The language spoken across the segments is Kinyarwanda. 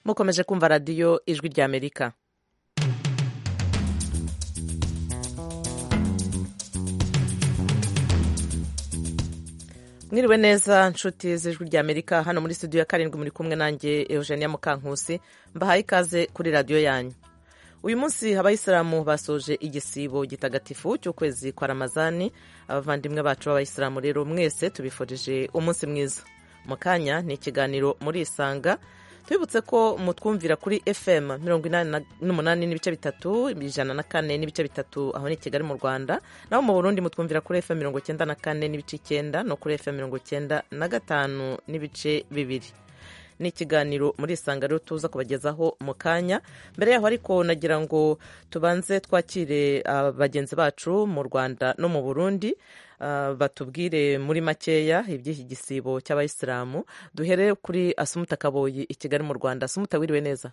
mukomeje kumva radiyo ijwi ry'amerika mwiriwe neza nshuti z'ijwi ry'amerika hano muri studio ya karindwi muri kumwe nanjye eugenia mukankusi mbahaye ikaze kuri radiyo yanyu uyu munsi abayisilamu basoje igisibo gitagatifu cy'ukwezi kwa ramazani abavandimwe bacu b'abayisilamu rero mwese tubifurije umunsi mwiza mu kanya ni ikiganiro muri isanga tubibutse ko mutwumvira kuri fm mirongo inani n'umunani n'ibice bitatu ijana na kane n'ibice bitatu aho ni kigali mu rwanda naho mu burundi mutwumvira kuri fm mirongo icyenda na kane n'ibice icyenda no kuri fm mirongo icyenda na gatanu n'ibice bibiri ni ikiganiro muri isanga rero tuza kubagezaho mu kanya mbere yaho ariko nagira ngo tubanze twakire bagenzi bacu mu rwanda no mu burundi batubwire muri makeya iby'iki gisibo cy'abayisilamu duhere kuri asumuta kaboyi i kigali mu rwanda asumuta wiriwe neza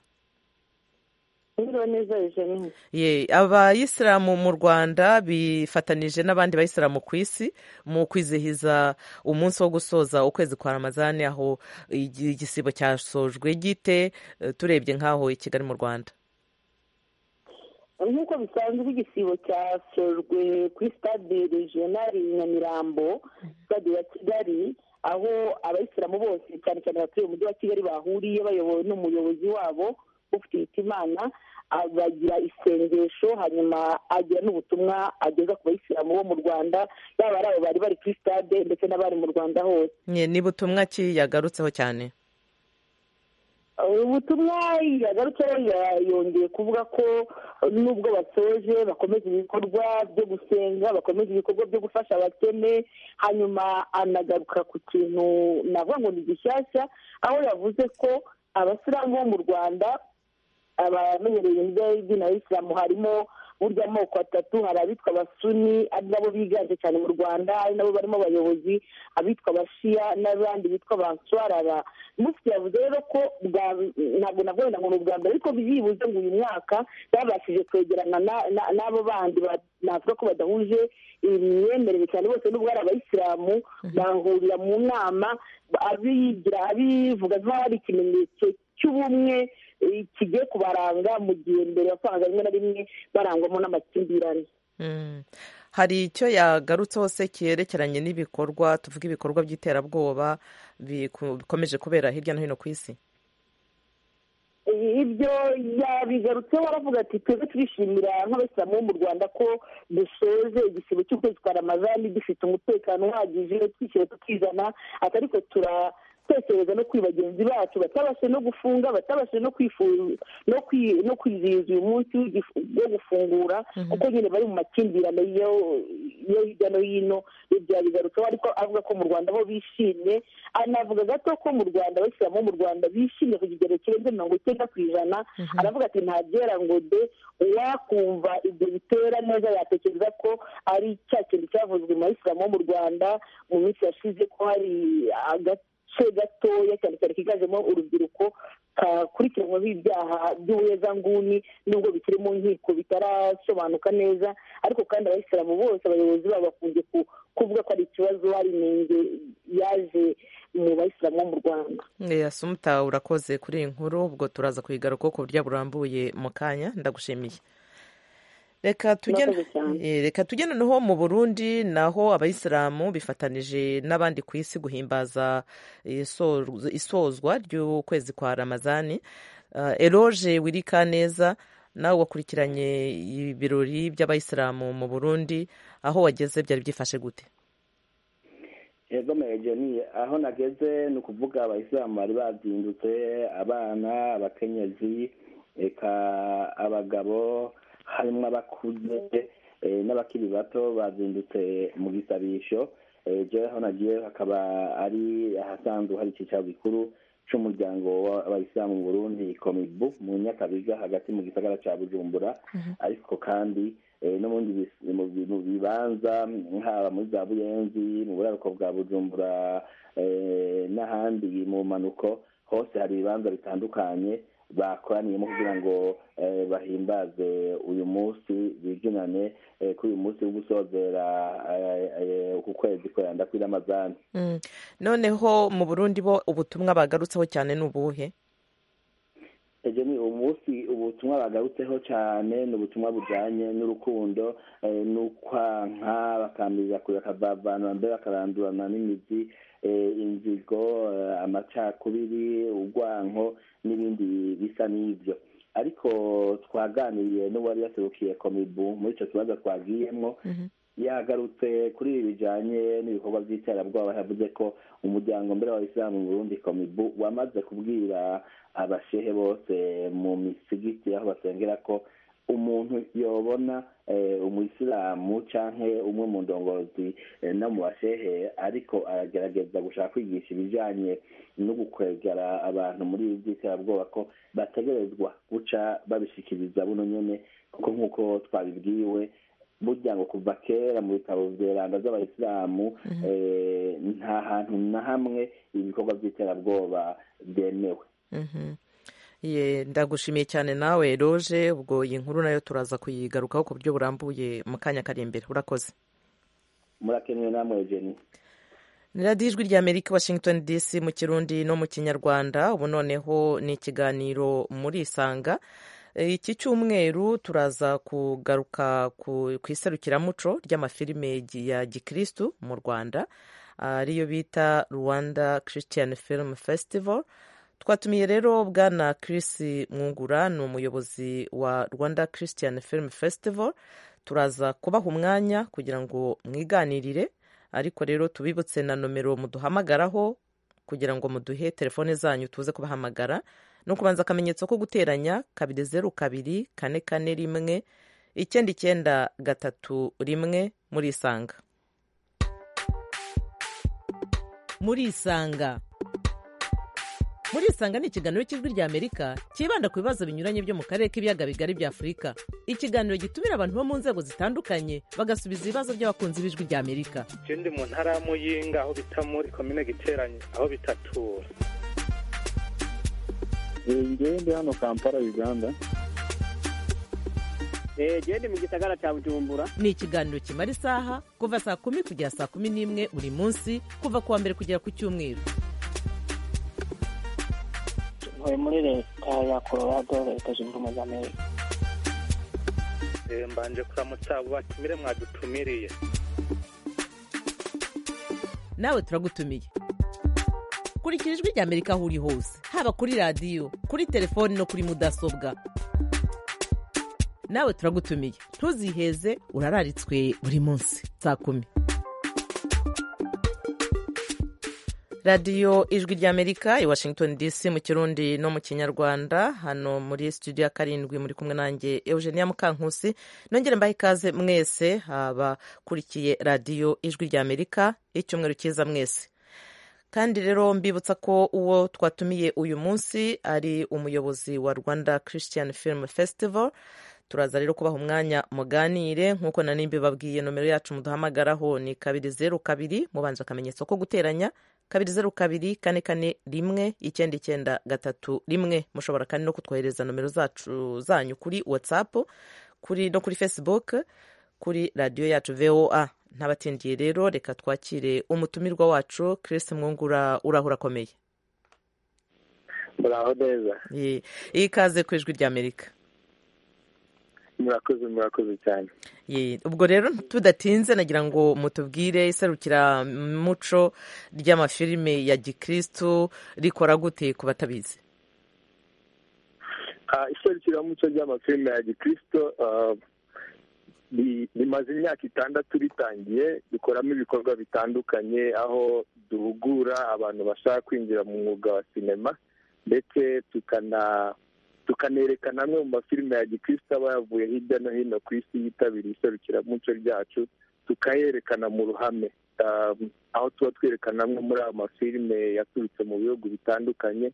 wiriwe neza ye abayisilamu mu rwanda bifatanije n'abandi bayisilamu ku isi mu kwizihiza umunsi wo gusoza ukwezi kwa ramazani aho igisibo cyasojwe gite turebye nk'aho i kigali mu rwanda nk'uko bisanzwe igisibo cyasojwe kuri stade regionali nyamirambo stade ya kigali aho abayisilamu bose cyane cyane abatuye umujyi wa kigali bahuriye bayobowe n'umuyobozi wabo ufite imitimana abagira isengesho hanyuma agira n'ubutumwa ageza ku bayisilamu bo mu rwanda yaba ari abo bari bari kuri stade ndetse n'abari mu rwanda hose ni butumwa ki yagarutseho cyane ubutumwa yagarutseho yongeye kuvuga ko nubwo basoje bakomeza ibikorwa byo gusenga bakomeza ibikorwa byo gufasha abakene hanyuma anagaruka ku kintu navuga ngo ni gishyashya aho yavuze ko abasilamu bo mu rwanda abamenyereye y'idini y'isilamu harimo burya amoko atatu hari abitwa abasuni ari nabo biganje cyane mu rwanda ari nabo barimo abayobozi abitwa abashiya n'abandi bitwa abanswarara mufite yavuze rero ko ntabwo navuga ngo ni ubwa mbere ariko byibuze ngo uyu mwaka babashije kwegerana n'abo bandi navuga ko badahuje imyemerere cyane bose n'ubwo ari abayisilamu bahurira mu nama abigira abivuga nk'aho ari ikimenyetso cy'ubumwe kigiye kubaranga mu gihe mbere wasangaga rimwe na rimwe barangwamo n'amakimbirane hari icyo yagarutseho se cyerekeranye n'ibikorwa tuvuga ibikorwa by'iterabwoba bikomeje kubera hirya no hino ku isi ibyo yabigarutseho aravuga ati twebwe turishimira nk'abasilamu bo mu rwanda ko dusoje igisibo cy'ukwezi kwa ramazani dufite umutekano uhagije twishyura tukizana atari ko tura gutekereza no kuri bagenzi bacu batabashe no gufunga batabashe no no kwizihiza uyu munsi wo gufungura kuko nyine bari mu makimbirane yo hirya no hino ibyo yabigarutseho ariko avuga ko mu rwanda bo bishimye anavuga gato ko mu rwanda abashyiramo mu rwanda bishimye ku kigero kirenze mirongo icyenda ku ijana aravuga ati ntabyera ngo de uwakumva ibyo bitera neza yatekereza ko ari cya kintu cyavuzwe mu bayisilamu bo mu rwanda mu minsi yashize ko hari agati agace gatoya cyane cyane kiganjemo urubyiruko kakurikiranwaho ibyaha by'ubuhezanguni nubwo bikiri mu nkiko bitarasobanuka neza ariko kandi abayisilamu bose abayobozi babo bakunze kuvuga ko ari ikibazo hari inenge yaje mu bayisilamu bo mu rwanda asumuta urakoze kuri iyi nkuru ubwo turaza kuyigaruka ku buryo burambuye mu kanya ndagushimiye reka tujye noneho mu burundi naho abayisilamu bifatanije n'abandi ku isi guhimbaza isozwa ry'ukwezi kwa ramazani eroge wirika neza nawe wakurikiranye ibirori by'abayisilamu mu burundi aho wageze byari byifashe gute ego mejoni aho nageze ni ukuvuga abayisilamu bari bazindutse abana abakenyezi reka abagabo harimo abakuze n'abakiri bato bazindutse mu bisabisho aho nagiye hakaba ari ahasanzwe hari icyicaro gikuru cy'umuryango w'abayisilamu mu burundi komibu mu nyakabiga hagati mu gisagara cya bujumbura ariko kandi no mu bibanza haba muri za buyenzi mu buraruko bwa bujumbura n'ahandi mu mpanuko hose hari ibibanza bitandukanye bakoraniyemo kugira ngo bahimbaze uyu munsi bibyinane kuri uyu munsi wo gusozera ku kwezi kuranda kuri ramazani noneho mu burundi bo ubutumwa bagarutseho cyane ni ubuhe ejo ni umunsi ubutumwa bagarutseho cyane ni ubutumwa bujyanye n'urukundo ni ukwanka bakamiriza kure bakavavana mbere bakarandurana n'imizi inzigo amacakubiri urwanko n'ibindi bisa n'ibyo ariko twaganiriye n'uwari yaserukiye komibu muri icyo kibazo twagiyemo yagarutse kuri ibi bijyanye n'ibikorwa by'iterabwoba yavuze ko umuryango mbere w'abisilamu mu burundi komibu wamaze kubwira abashehe bose mu misigiti aho basengera ko umuntu yobona umuyisilamu cyangwa umwe mu ndongozi no mu bashehe ariko aragerageza gushaka kwigisha ibijyanye no gukwegera abantu muri ibi by'iterabwoba ko bategerezwa guca babishikiriza buno nyine kuko nk'uko twabibwiwe burya ngo kuva kera mu bitabo biranga z'abayisilamu nta hantu na hamwe ibikorwa by'iterabwoba byemewe ndagushimiye cyane nawe roje ubwo iyi nkuru nayo turaza kuyigarukaho ku buryo burambuye mu kanya kari imbere urakoze murakeneye namwe jeni ni radiyo ijwi rya amerika washington dc mu kirundi no mu kinyarwanda ubu noneho ni ikiganiro muri isanga iki cyumweru turaza kugaruka ku iserukiramuco ry'amafilime ya gikirisitu mu rwanda ariyo bita rwanda christian film festival twatumiye rero bwana Chris mwungura ni umuyobozi wa rwanda christian film festival turaza kubaha umwanya kugira ngo mwiganirire ariko rero tubibutse na nomero muduhamagaraho kugira ngo muduhe telefone zanyu tuze kubahamagara no kubanza akamenyetso ko guteranya kabiri zeru kabiri kane kane rimwe icyenda icyenda gatatu rimwe muri isanga muri isanga muri isanga ni ikiganiro cy'ijwi rya amerika cyibanda ku bibazo binyuranye byo mu karere k'ibiyaga bigari bya afurika ikiganiro gitumira abantu bo mu nzego zitandukanye bagasubiza ibibazo by'abakunzi b'ijwi rya amerika ikindi mu ntara y'amuyinga aho bita muri komine giteranye aho bitatura ngende hano kampala uganda gende mu gisagara cya bujumbura ni ikiganiro kimara isaha kuva saa kumi kugera saa kumi n'imwe buri munsi kuva ku wa mbere kugera ku cyumweru tuvuye muri leta ya colorado leta zunze ubumwe za amerika mbanje kuramutsa batumire mwadutumiriye nawe turagutumiye kurikira ijwi rya amerika aho uri hose haba kuri radiyo kuri telefoni no kuri mudasobwa nawe turagutumiye ntuziheze urararitswe buri munsi saa kumi radiyo ijwi rya amerika i washington dc mu kirundi no mu kinyarwanda hano muri studio ya karindwi muri kumwe nanjye eugenia mukankusi nongere mbahe ikaze mwese abakurikiye radiyo ijwi rya amerika y'icyumweru cyiza mwese kandi rero mbibutsa ko uwo twatumiye uyu munsi ari umuyobozi wa rwanda christian film festival turaza rero kubaha umwanya muganire nk'uko na nimba babwiye nomero yacu muduhamagaraho ni kabiri zeru kabiri mubanje akamenyetso ko guteranya kabiri zeru kabiri kane kane rimwe icyenda icyenda gatatu rimwe mushobora kandi no kutwohereza nomero zacu zanyu kuri whatsapp kuri no kuri facebook kuri radiyo yacu voa ntabatindiye rero reka twakire umutumirwa wacu Chris mwungura uraho urakomeye muraho neza iyi ikaze ku ijwi rya amerika murakoze murakoze cyane ubwo rero tudatinze nagira ngo mutubwire iserukiramuco ry'amafilime ya gikirisitu rikora gute ku batabizi iserukiramuco ry'amafilime ya gikirisitu rimaze imyaka itandatu ritangiye dukoramo ibikorwa bitandukanye aho duhugura abantu bashaka kwinjira mu mwuga wa sinema ndetse tukanerekana amwe mu mafilime ya gikirisitu aba yavuye hirya no hino ku isi yitabiriye iserukiramuco ryacu tukayerekana mu ruhame aho tuba twerekana amwe muri ayo mafilime yaturutse mu bihugu bitandukanye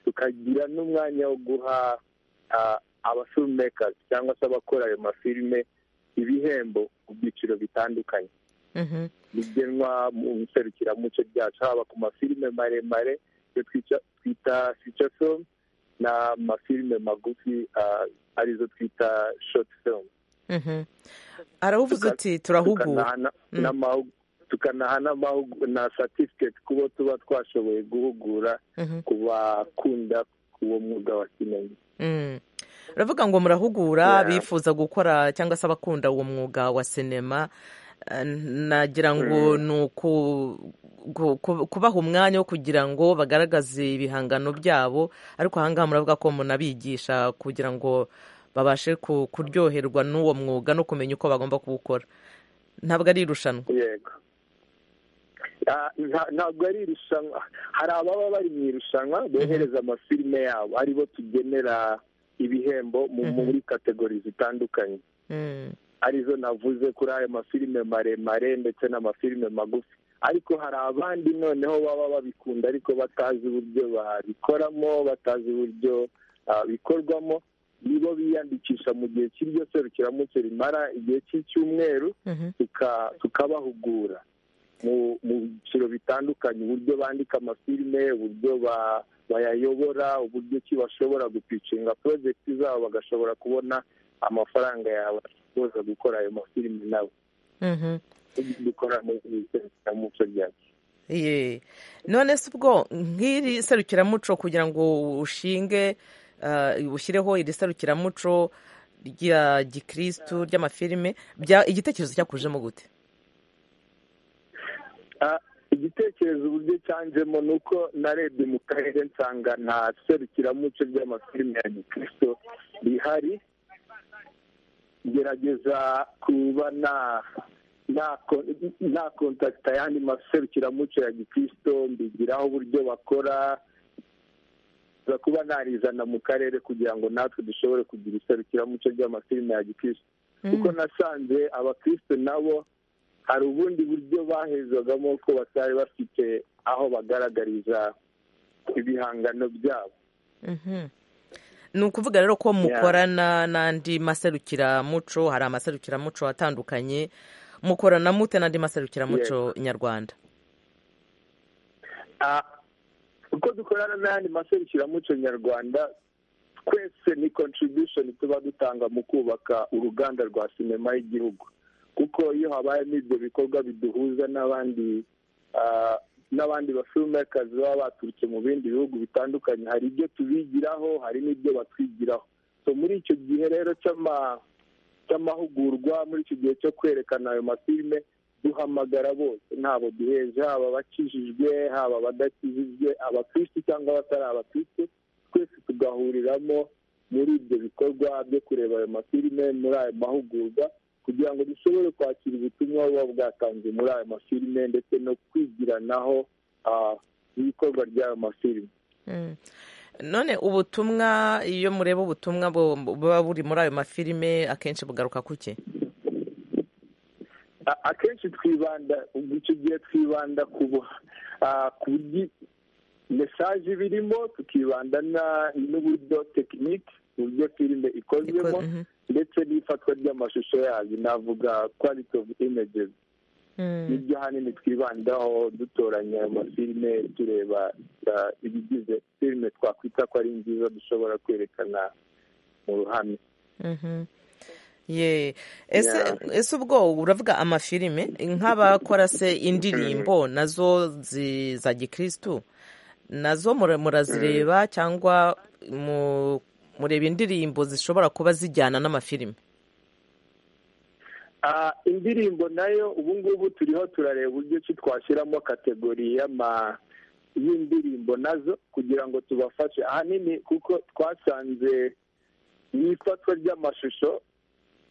tukagira n'umwanya wo guha abafilumekazi cyangwa se abakora ayo mafilime ibihembo ku byiciro bitandukanye bigenwa mu iserukiramuco ryacu haba ku mafilime maremare iyo twita fica filime n'amafilime magufi arizo twita shoti filime arabuvuze uti turahugura tukanaha na satifiketi kubo tuba twashoboye guhugura ku bakunda uwo mwuga wa sinema uravuga ngo murahugura Yeah. abifuza gukora cyangwa se abakunda uwo mwuga wa sinema Eh, nagira ngo ni uku- gu- ku- kubaha umwanya wo kugira ngo bagaragaze ibihangano byabo ariko ahangaha muravuga ko munabigisha kugira ngo babashe ku- kuryoherwa n'uwo mwuga no kumenya uko bagomba kuwukora ntabwo ari irushanwa yego Ah, nta- ntabwo ari irushanwa hari ababa bari mu irushanwa bohereza amafilime yabo aribo tugenera ibihembo mu- muri kategori zitandukanye Mm, arizo navuze kuri ayo mafilime maremare ndetse n'amafilime magufi ariko hari abandi noneho baba babikunda ariko batazi uburyo babikoramo batazi uburyo ah, bikorwamo nibo biyandikisha mu gihe cy'iryo serukiramuco rimara igihe cy'icyumweru mhm. tuka- tukabahugura mu mu byiciro bitandukanye uburyo bandika amafilime uburyo ba- bayayobora uburyo ki bashobora gupicinga porojegiti zabo bagashobora kubona amafaranga yawe ashobora gukora ayo mafilime nabo Mhm. ibyo dukora mu iserukiramuco ryacu Ye. none se ubwo nk'iri serukiramuco kugira ngo ushinge eh, ushyireho iri serukiramuco rya gikirisitu ry'amafilime bya- igitekerezo cyakujemo gute Ah, igitekerezo uburyo cyanjemo ni uko narebye mu karere nsanga nta serukiramuco ry'amafilime ya gikristo rihari ngerageza kuba na nako- nakontakita ayandi maserukiramuco ya gikristo mbigiraho uburyo bakora nza kuba narizana mu karere kugira ngo natwe dushobore kugira iserukiramuco ry'amafilime ya gikristo kuko nasanze abakristo nabo hari ubundi buryo bahezwagamo ko batari bafite aho bagaragariza ibihangano byabo Mhm. ni ukuvuga rero ko mukorana n'andi maserukiramuco hari amaserukiramuco atandukanye mukorana mute n'andi maserukiramuco nyarwanda Ah, uko dukorana n'ayandi maserukiramuco nyarwanda twese ni contribution tuba dutanga mu kubaka uruganda rwa sinema y'igihugu kuko iyo habayemo ibyo bikorwa biduhuza n'abandi ah, n'abandi bafilmmakers baba baturutse mu bindi bihugu bitandukanye hari ibyo tubigiraho hari n'ibyo batwigiraho so muri icyo gihe rero cy'ama cy'amahugurwa muri icyo gihe cyo kwerekana ayo mafilime duhamagara bose ntabo duheje haba abakijijwe haba abadakijijwe abakristu cyangwa abatari abakristu twese tugahuriramo muri ibyo bikorwa byo kureba ayo mafilime muri ayo mahugurwa kugira ngo dushobore kwakira ubutumwa buba bwatanzwe muri ayo mafilime ndetse no kwigiranaho ah, ibikorwa by'ayo mafilime Mm. none ubutumwa iyo mureba ubutumwa bu- buba buri muri ayo mafilime akenshi bugaruka kuki A- akenshi twibanda ubwo icyo gihe twibanda ku bu- ah, ku buryo mesaje birimo tukibanda na- n'uburyo tekinike uburyo filime ikozwemo Iko- mhm. ndetse n'ifatwa ry'amashusho yayo navuga quality of images Mm. nibyo hanini twibandaho dutoranya ayo mafilime tureba ah, ibigize filime twakwita ko ari nziza dushobora kwerekana mu ruhame Mhm. ye ese Yeah. ese ubwo uravuga amafilime nk'abakora se indirimbo nazo zi- za gikirisitu nazo mura- murazireba cyangwa mu- mureba indirimbo zishobora kuba zijyana n'amafilime Ah, indirimbo nayo ubu ngubu turiho turareba uburyo ki twashyiramo kategori y'ama y'indirimbo nazo kugira ngo tubafashe ahanini kuko twasanze mu ifatwa ry'amashusho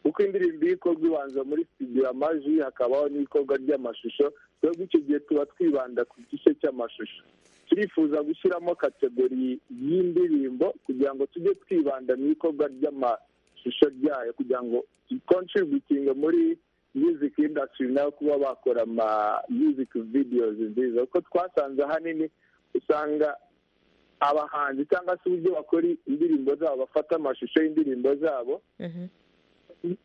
kuko indirimbo iyo ikorwa ibanza muri studio amajwi hakabaho n'ikorwa ry'amashusho twebwe icyo gihe tuba twibanda ku gice cy'amashusho turifuza gushyiramo kategori y'indirimbo kugira ngo tujye twibanda mu ikorwa ry'amashusho ryayo kugira ngo dukontributinge muri music industry nayo kuba bakora ama music videos nziza kuko twasanze ahanini usanga abahanzi cyangwa se uburyo bakora indirimbo zabo bafata amashusho y'indirimbo zabo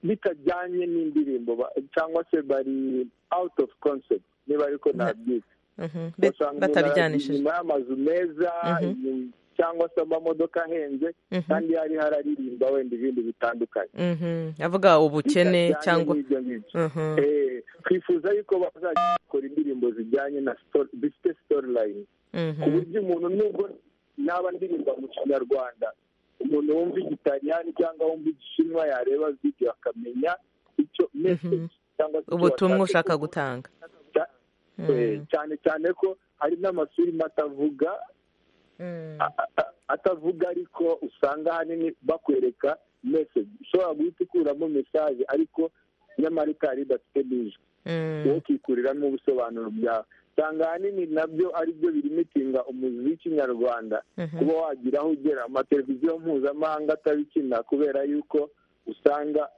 bitajyanye n'indirimbo ba- cyangwa se bari out of concept niba ariko nabyita Mhm. Be- ugasanga umuntu aragiye batabijyanishije inyuma y'amazu meza inyuma- cyangwa se amamodoka ahenze Mhm. kandi yari hararirimba wenda ibindi bitandukanye Mhm. avuga ubukene bitajyanye cyangwa n'ibyo ngibyo Mhm. Eh, twifuza yuko bazakora indirimbo zijyanye na story- zifite storyline Mhm. ku buryo umuntu nubwo naba ndirimba mu kinyarwanda umuntu wumva igitaliyani cyangwa wumva igishinwa yareba video akamenya icyo message cyangwa se icyo ubutumwa washatse ushaka kuvuga. gutanga Cya- Mm. eh, cyane cyane ko hari n'amafilime atavuga Mm. a- a- atavuga ariko usanga ahanini bakwereka message ushobora guhita ukuramo message ariko nyamara ikaba idafite n'ijwi Mm. wowe ukikuriramo ubusobanuro bwawe usanga ahanini nabyo ari byo birimitinga umuziki w'ikinyarwanda Mhm. kuba wagira aho ugera amateleviziyo mpuzamahanga atabikina kubera yuko usanga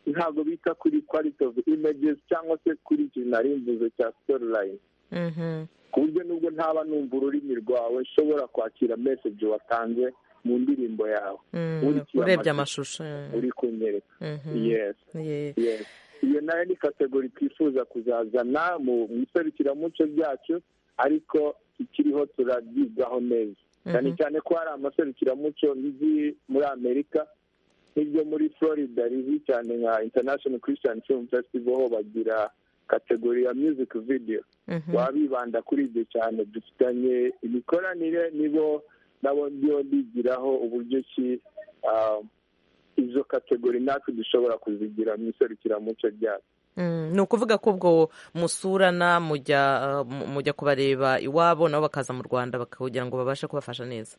ntabwo bita kuri quality of images cyangwa se kuri iki nari mvuze cya storyline Mhm. ku buryo nubwo ntaba numva ururimi rwawe nshobora kwakira message watanze mu ndirimbo yawe Mm. Ukurikiye urebye amashusho. amashusho uri kunyereka Mhm. yes Yeah. Yes. iyo nayo ni kategori twifuza kuzazana mu mu iserukiramuco ryacu ariko ikiriho turabyigaho neza cyane cyane ko hari amaserukiramuco nk'iri muri amerika nk'iryo muri florida rizwi cyane nka international christian film festival ho bagira kategori ya music video Mhm. baba bibanda kuri ibyo cyane dufitanye imikoranire nibo nabo ndiyo bigiraho uburyo ki ah, izo kategori natwe dushobora kuzigira mu iserukiramuco ryacu Mm, ni ukuvuga ko ubwo musurana mujya uh, mu- mujya kubareba iwabo nabo bakaza mu rwanda baka- kugira ngo babashe kubafasha neza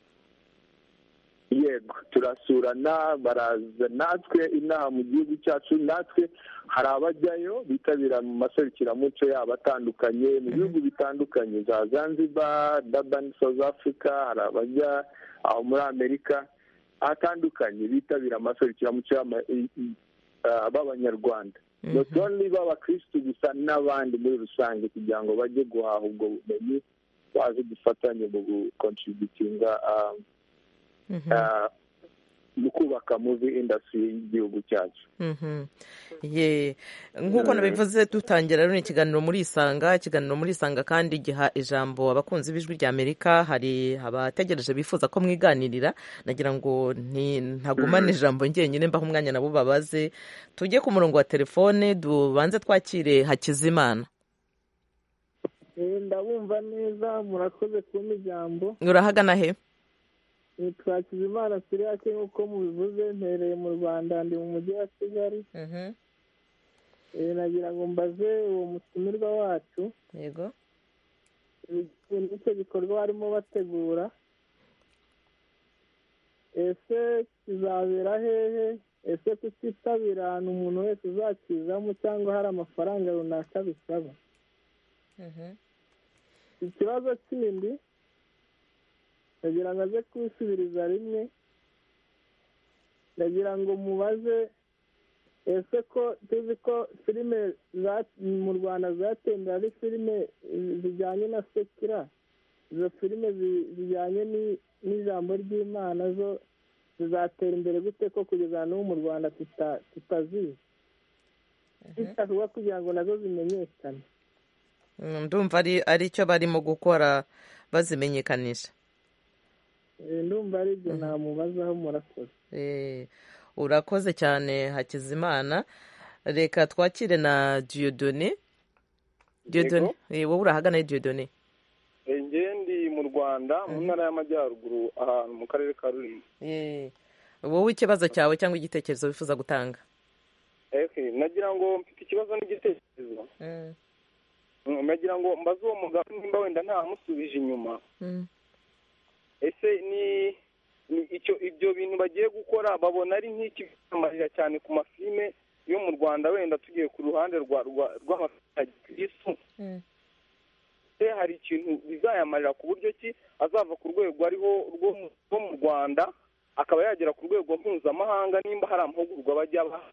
yego turasurana baraza natwe inaha mu gihugu cyacu natwe hari abajyayo bitabira mu maserukiramuco yabo atandukanye mu bihugu bitandukanye za zanzibar durban south africa hari abajya aho muri amerika atandukanye bitabira amaserukiramuco y'ama- i- i- ah, b'abanyarwanda not only b'abakirisitu gusa n'abandi muri rusange kugira ngo bajye guhaha ubwo bumenyi baze dufatanye mu gukontributinga ah, Mhm. ah, mu kubaka muvi indasitiri y'igihugu cyacu Mhm. Ye. nk'uko nabivuze dutangira rero ni ikiganiro muri isanga ikiganiro muri isanga kandi giha ijambo abakunzi b'ijwi rya amerika hari abategereje bifuza ko mwiganirira nagira ngo nti- ntagumane ijambo njyenyine mbaho umwanya nabo babaze tujye ku murongo wa telefone tubanze twakire hakizimana ndabumva neza murakoze kumpa ijambo urahagana he twakiza imana turi hake nk'uko mubivuze mpereye mu rwanda ndi mu mujyi wa kigali Mhm. Eh, nagira ngo mbaze uwo mutumirwa wacu yego ibijyanye n'icyo gikorwa barimo bategura ese kizabera hehe ese kutitabira ahantu umuntu wese uzakizamo cyangwa hari amafaranga runaka bisaba ikibazo kindi ndagira ngo aze kubisubiriza rimwe ndagira ngo mubaze ese ko tuzi ko filime za- mu rwanda zatembera ari filime eh, zijyanye na sekira izo filime zi- zijyanye ni- n'ijambo ry'imana zo zizatera imbere gute ko kugeza n'ubu mu rwanda tuta- tutazizi bitakorwa kugira ngo nazo zimenyekane Mm, ndumva ari ari cyo barimo gukora bazimenyekanisha Eh, ndumva ari ibyo namubazaho murakoze Eh, urakoze cyane hakizimana reka twakire na diyodone diyodone Eh, wowe urahagana he diyodone njyewe ndi mu rwanda mu ntara y'amajyaruguru ahantu mu karere ka rurimi Eh, wowe ikibazo cyawe cyangwa igitekerezo wifuza gutanga ehe nagira ngo mfite ikibazo n'igitekerezo Mm, Mm, nagira ngo mbaze uwo mugabo nimba wenda ntamusubije inyuma mm. ese ni ni icyo ibyo bintu bagiye gukora babona ari nk'ikikamarira cyane ku mafilime yo mu rwanda wenda tugiye ku ruhande rwa rwa rw'amafilime ya gikirisitu se hari ikintu bizayamarira ku buryo ki azava ku rwego ariho rwo mu- rwo mu rwanda akaba yagera ku rwego mpuzamahanga nimba hari amahugurwa bajya baha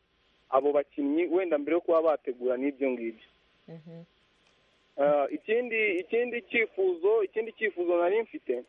abo bakinnyi wenda mbere yo kuba bategura n'ibyo ngibyo Ah, ikindi ikindi cyifuzo ikindi cyifuzo nari mfite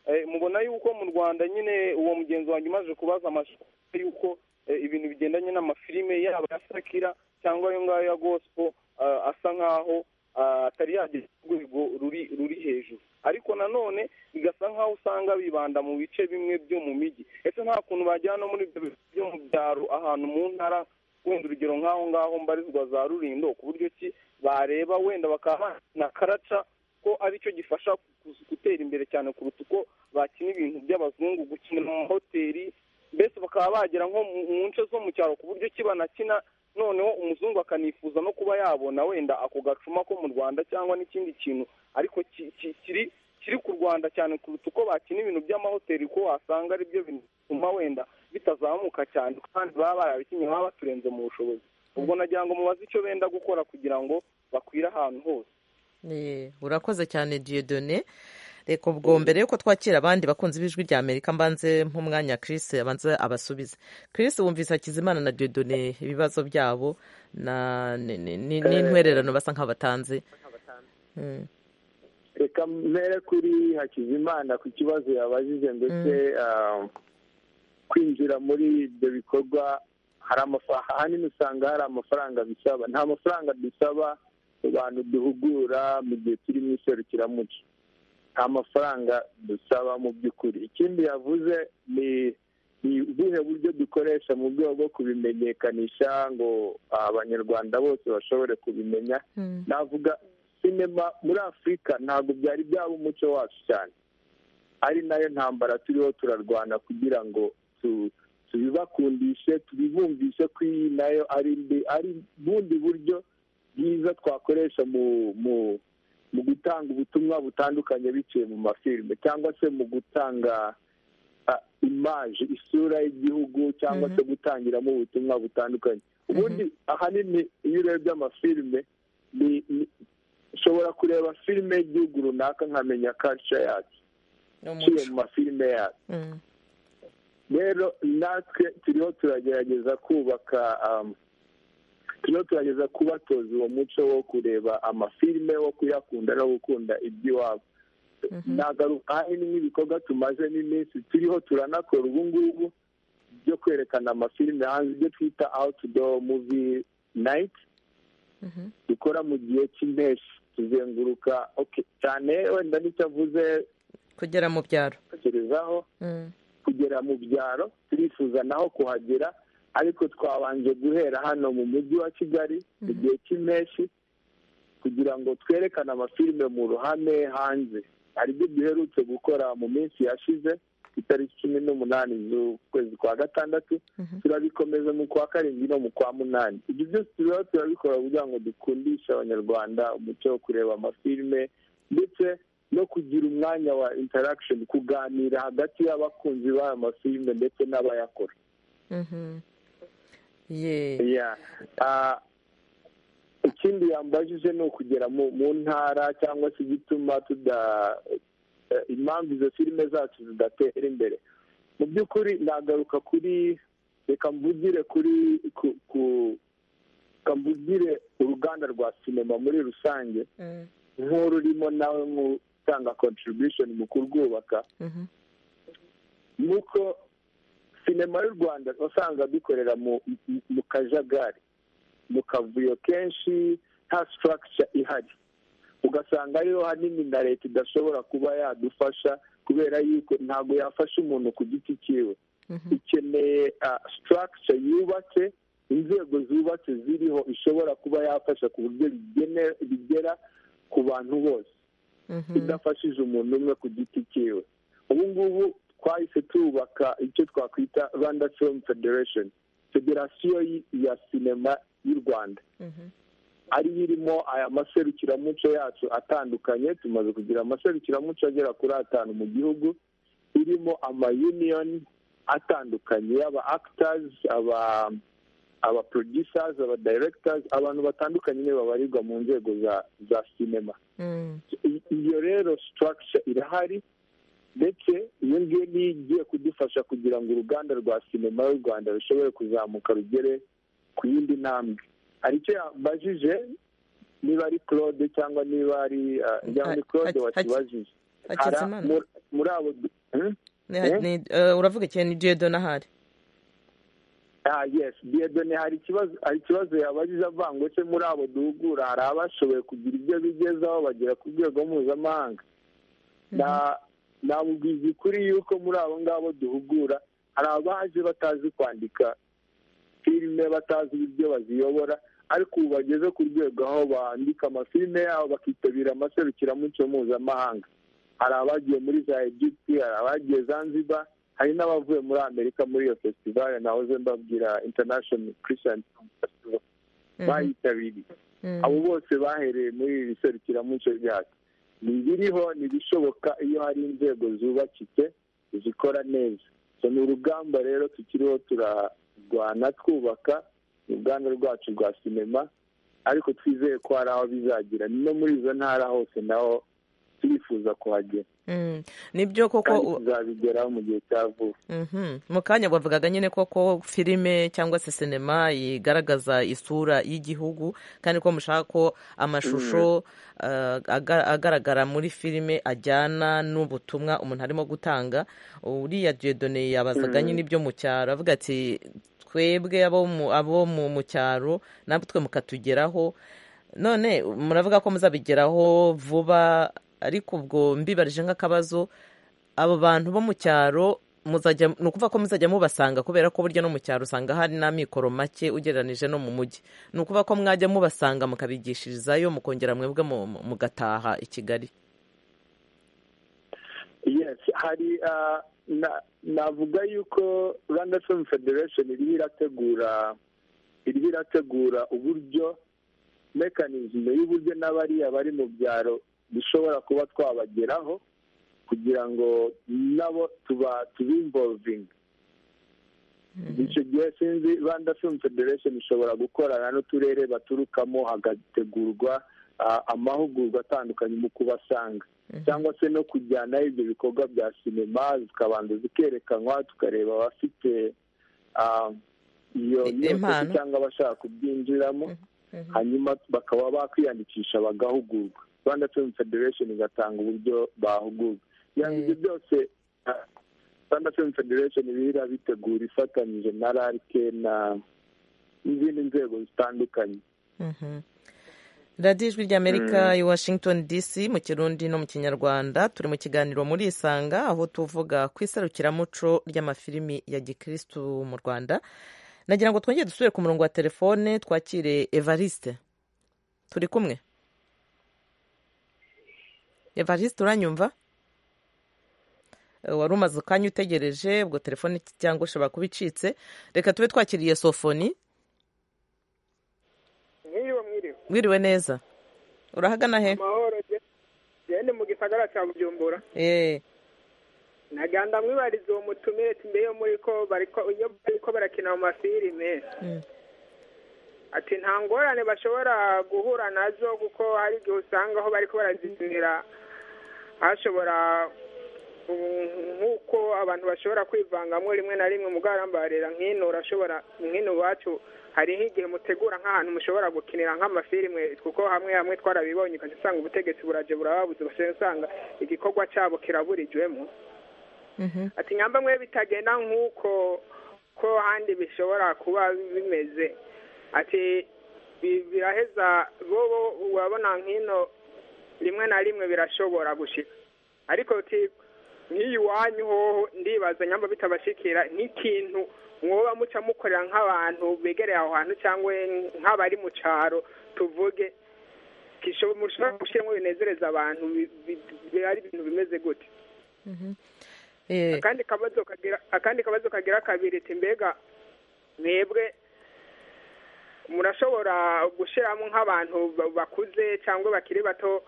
Eh, mubona yuko mu rwanda nyine uwo mugenzi wanjye umaze kubaza amasoko yuko eh, ibintu bigendanye n'amafilime yaba ya sakira cyangwa ayo ngayo ya gosipo ah, asa nk'aho ah, atari yagera ku rwego ruri ruri hejuru ariko nanone bigasa nk'aho usanga bibanda mu bice bimwe byo mu mijyi ese nta kuntu bajyana no muri ibyo bice byo mu byaro ahantu mu ntara wenda urugero nk'aho ngaho mbarizwa za rurindo ku buryo ki bareba wenda bakaba na karaca ko aricyo gifasha ku- gutera imbere cyane kuruta uko bakina ibintu by'abazungu gukina mu mahoteli mbese bakaba bagera nko mu nce zo mu cyaro ku buryo kibanakina noneho umuzungu akanifuza no kuba yabona wenda ako gacuma ko mu rwanda cyangwa n'ikindi kintu ariko kiri kiri ku rwanda cyane kuruta uko bakina ibintu by'amahoteli ko wasanga ari byo bituma wenda bitazamuka cyane kandi baba barabikinnye baba baturenze mu bushobozi ubwo nagira ngo mubaze icyo benda gukora kugira ngo bakwire ahantu hose urakoze cyane diyodone reka ubwo mbere yuko twakira abandi bakunzi b'ijwi rya amerika mbanze nk'umwanya Chris abanza abasubize Chris wumvise hakizimana na diyodone ibibazo byabo n'intwererano basa nk'abatanze reka mbere kuri hakizimana ku kibazo yabajije ndetse kwinjira muri ibyo bikorwa hari amafaranga ahanini usanga hari amafaranga bisaba nta mafaranga dusaba abantu duhugura mu gihe turi mu iserukiramuco nta mafaranga dusaba mu by'ukuri ikindi yavuze ni ni ubuhe buryo dukoresha mu rwego rwo kubimenyekanisha ngo abanyarwanda bose bashobore kubimenya navuga sinema muri afurika ntabwo byari byaba umuco wacu cyane ari nayo ntambara turiho turarwana kugira ngo tu tubibakundishe tubibumvishe ko iyi nayo ari ari bundi buryo bwiza twakoresha mu mu mu gutanga ubutumwa butandukanye biciye mu mafilime cyangwa se mu gutanga imaje isura y'igihugu cyangwa se gutangiramo ubutumwa butandukanye ubundi ahanini iyo urebye amafilime ni nshobora kureba filime y'igihugu runaka nkamenya kaca yacu iciye mu mafilime yacu rero natwe turiho turagerageza kubaka turiho turagerageza kubatoza uwo muco wo kureba amafilime wo kuyakunda no gukunda iby'iwabo nagaruka hari n'ibikorwa tumaze n'iminsi turiho turanakora ubu ngubu byo kwerekana amafilime hanze ibyo twita outdoor movie night dukora mu gihe cy'impeshyi tuzenguruka cyane wenda nicyo avuze kugera mu byaro tekerezaho kugera mu byaro turifuza naho kuhagera ariko twabanje guhera hano mu mujyi wa kigali mu gihe cy'impeshyi kugira ngo twerekane amafilime mu ruhame hanze hari ibyo duherutse gukora mu minsi yashize ku itariki cumi n'umunani z'ukwezi kwa gatandatu turabikomeza mu kwa karindwi no mu kwa munani ibyo byose turiho turabikora kugira ngo dukundishe abanyarwanda umuco wo kureba amafilime ndetse no kugira umwanya wa interaction kuganira hagati y'abakunzi b'aya mafilime ndetse n'abayakora ikindi yambajije ni ukugera mu ntara cyangwa se igituma tuda impamvu izo filime zacu zidatera imbere mu by'ukuri nagaruka kuri reka mvugire kuri reka mvugire uruganda rwa sinema muri rusange nk'ururimo nawe gutanga contribution mu kurwubaka nuko sinema y'u rwanda usanga dukorera mu kajagari mu kavuyo kenshi nta structure ihari ugasanga ariho hanini na leta idashobora kuba yadufasha kubera yuko ntabwo yafasha umuntu ku giti cyiwe ikeneye structure yubatse inzego zubatse ziriho ishobora kuba yafasha ku buryo bigera ku bantu bose idafashije umuntu umwe ku giti cyiwe ubu ngubu twahise tubaka icyo twakwita rwanda film federation federasiyo ya sinema y'u rwanda ariyo irimo aya maserukiramuco yacu atandukanye tumaze kugira amaserukiramuco agera kuri atanu mu gihugu irimo amayuniyoni atandukanye y'aba akitazi aba aba producers aba directors abantu batandukanye nibo babarirwa mu nzego za za sinema iyo rero structure irahari ndetse iyo ngiyo niyo igiye kudufasha kugira ngo uruganda rwa sinema y'u rwanda rushobore kuzamuka rugere ku yindi ntambwe hari icyo yabajije niba ari claude cyangwa niba ari ni claude wakibajije muri abo uravuga ikintu ni ahari ah yes biyedone hari ikibazo hari ikibazo yabajije avango se muri abo duhugura hari abashoboye kugira ibyo bigezaho bagera ku rwego mpuzamahanga namubwiza ukuri yuko muri abo ngabo duhugura hari abaje batazi kwandika filime batazi ibyo baziyobora ariko ubu bageze ku rwego aho bandika amafilime yabo bakitabira amaserukiramuco mpuzamahanga hari abagiye muri za egypte hari abagiye zanzibar hari n'abavuye muri amerika muri iyo fesitivale nahoze mbabwira international christian festival bayitabiriye abo bose bahereye muri iri serukiramuco ryacu ntibiriho ntibishoboka iyo hari inzego zubakitse zikora neza ni urugamba rero tukiriho turarwana twubaka uruganda rwacu rwa sinema ariko twizeye ko hari aho bizagira no muri izo ntara hose naho turifuza kuhagera nibyo koko tuzabigeraho mu gihe cya vuba mu kanya bavugaga nyine koko filime cyangwa se sinema igaragaza isura y'igihugu kandi ko mushaka ko amashusho agaragara muri filime ajyana n'ubutumwa umuntu arimo gutanga uriya diyodone yabazaga nyine ibyo mu cyaro avuga ati twebwe abo mu cyaro natwe mukatugeraho none muravuga ko muzabigeraho vuba ariko ubwo mbibarije nk'akabazo abo bantu bo mu cyaro ni ukuvuga ko muzajya mubasanga kubera ko burya no mu cyaro usanga hari n'amikoro make ugereranyije no mu mujyi ni ukuvuga ko mwajya mubasanga mukabigishirizayo mukongera mwebwe mugataha i kigali hari navuga yuko rwanda film federation iriho irategura iriho irategura uburyo mekanizme y'uburyo n'abariya bari mu byaro dushobora kuba twabageraho kugira ngo nabo tuba tubimbovinga icyo gihe sinzi rwanda film federation ishobora gukorana n'uturere baturukamo hagategurwa amahugurwa atandukanye mu kubasanga cyangwa se no kujyanayo ibyo bikorwa bya sinema zikabanza zikerekanwa tukareba abafite iyo nyubako cyangwa abashaka kubyinjiramo hanyuma bakaba bakwiyandikisha bagahugurwa rwanda film federation igatanga uburyo bahugurwa kugira ngo ibyo byose rwanda film federation ibira bitegura ifatanyije na rarike na n'izindi nzego zitandukanye radiyo ijwi ry'amerika i washington dc mu kirundi no mu kinyarwanda turi mu kiganiro muri isanga aho tuvuga ku iserukiramuco ry'amafilimi ya gikirisitu mu rwanda nagira ngo twongere dusubire ku murongo wa telefone twakire evariste turi kumwe evariste uranyumva wari umaze ukanya utegereje ubwo telefone cyangwa ushobora kuba icitse reka tube twakiriye sofoni mwiriwe mwiriwe wiriwe neza urahagana he amahoro genda mu gisagara cya bujumbura eee naganda mwibariza uwo mutumire tumbeyo muri ko bariko barakina mu mafilime ati nta ngorane bashobora guhura nazo kuko hari igihe usanga aho bariko barazikinira hashobora nk'uko abantu bashobora kwivangamo rimwe na rimwe mugarambarira nk'ino urashobora nk'ino iwacu hari nk'igihe mutegura nk'ahantu mushobora gukinira nk'amafilime kuko hamwe hamwe twarabibonye ukajya usanga ubutegetsi buraje burababuze usanga igikorwa cyabo kiraburijwemo ati nyamba mwe bitagenda nk'uko ko handi bishobora kuba bimeze ati biraheza bo urabona nk'ino rimwe na rimwe birashobora gushika ariko nk'iyiwanyu hoho ndibaza nyamba bitabashikira nk'ikintu mwoba muca mukorera nk'abantu begereye aho hantu cyangwa nk'abari mu cyaro tuvuge mushobora gushyiramo binezereza abantu ari ibintu bimeze gute akandi kabazo kagira akandi kabazo kagira kabiri mbega mwebwe murashobora gushyiramo nk'abantu bakuze cyangwa bakiri bato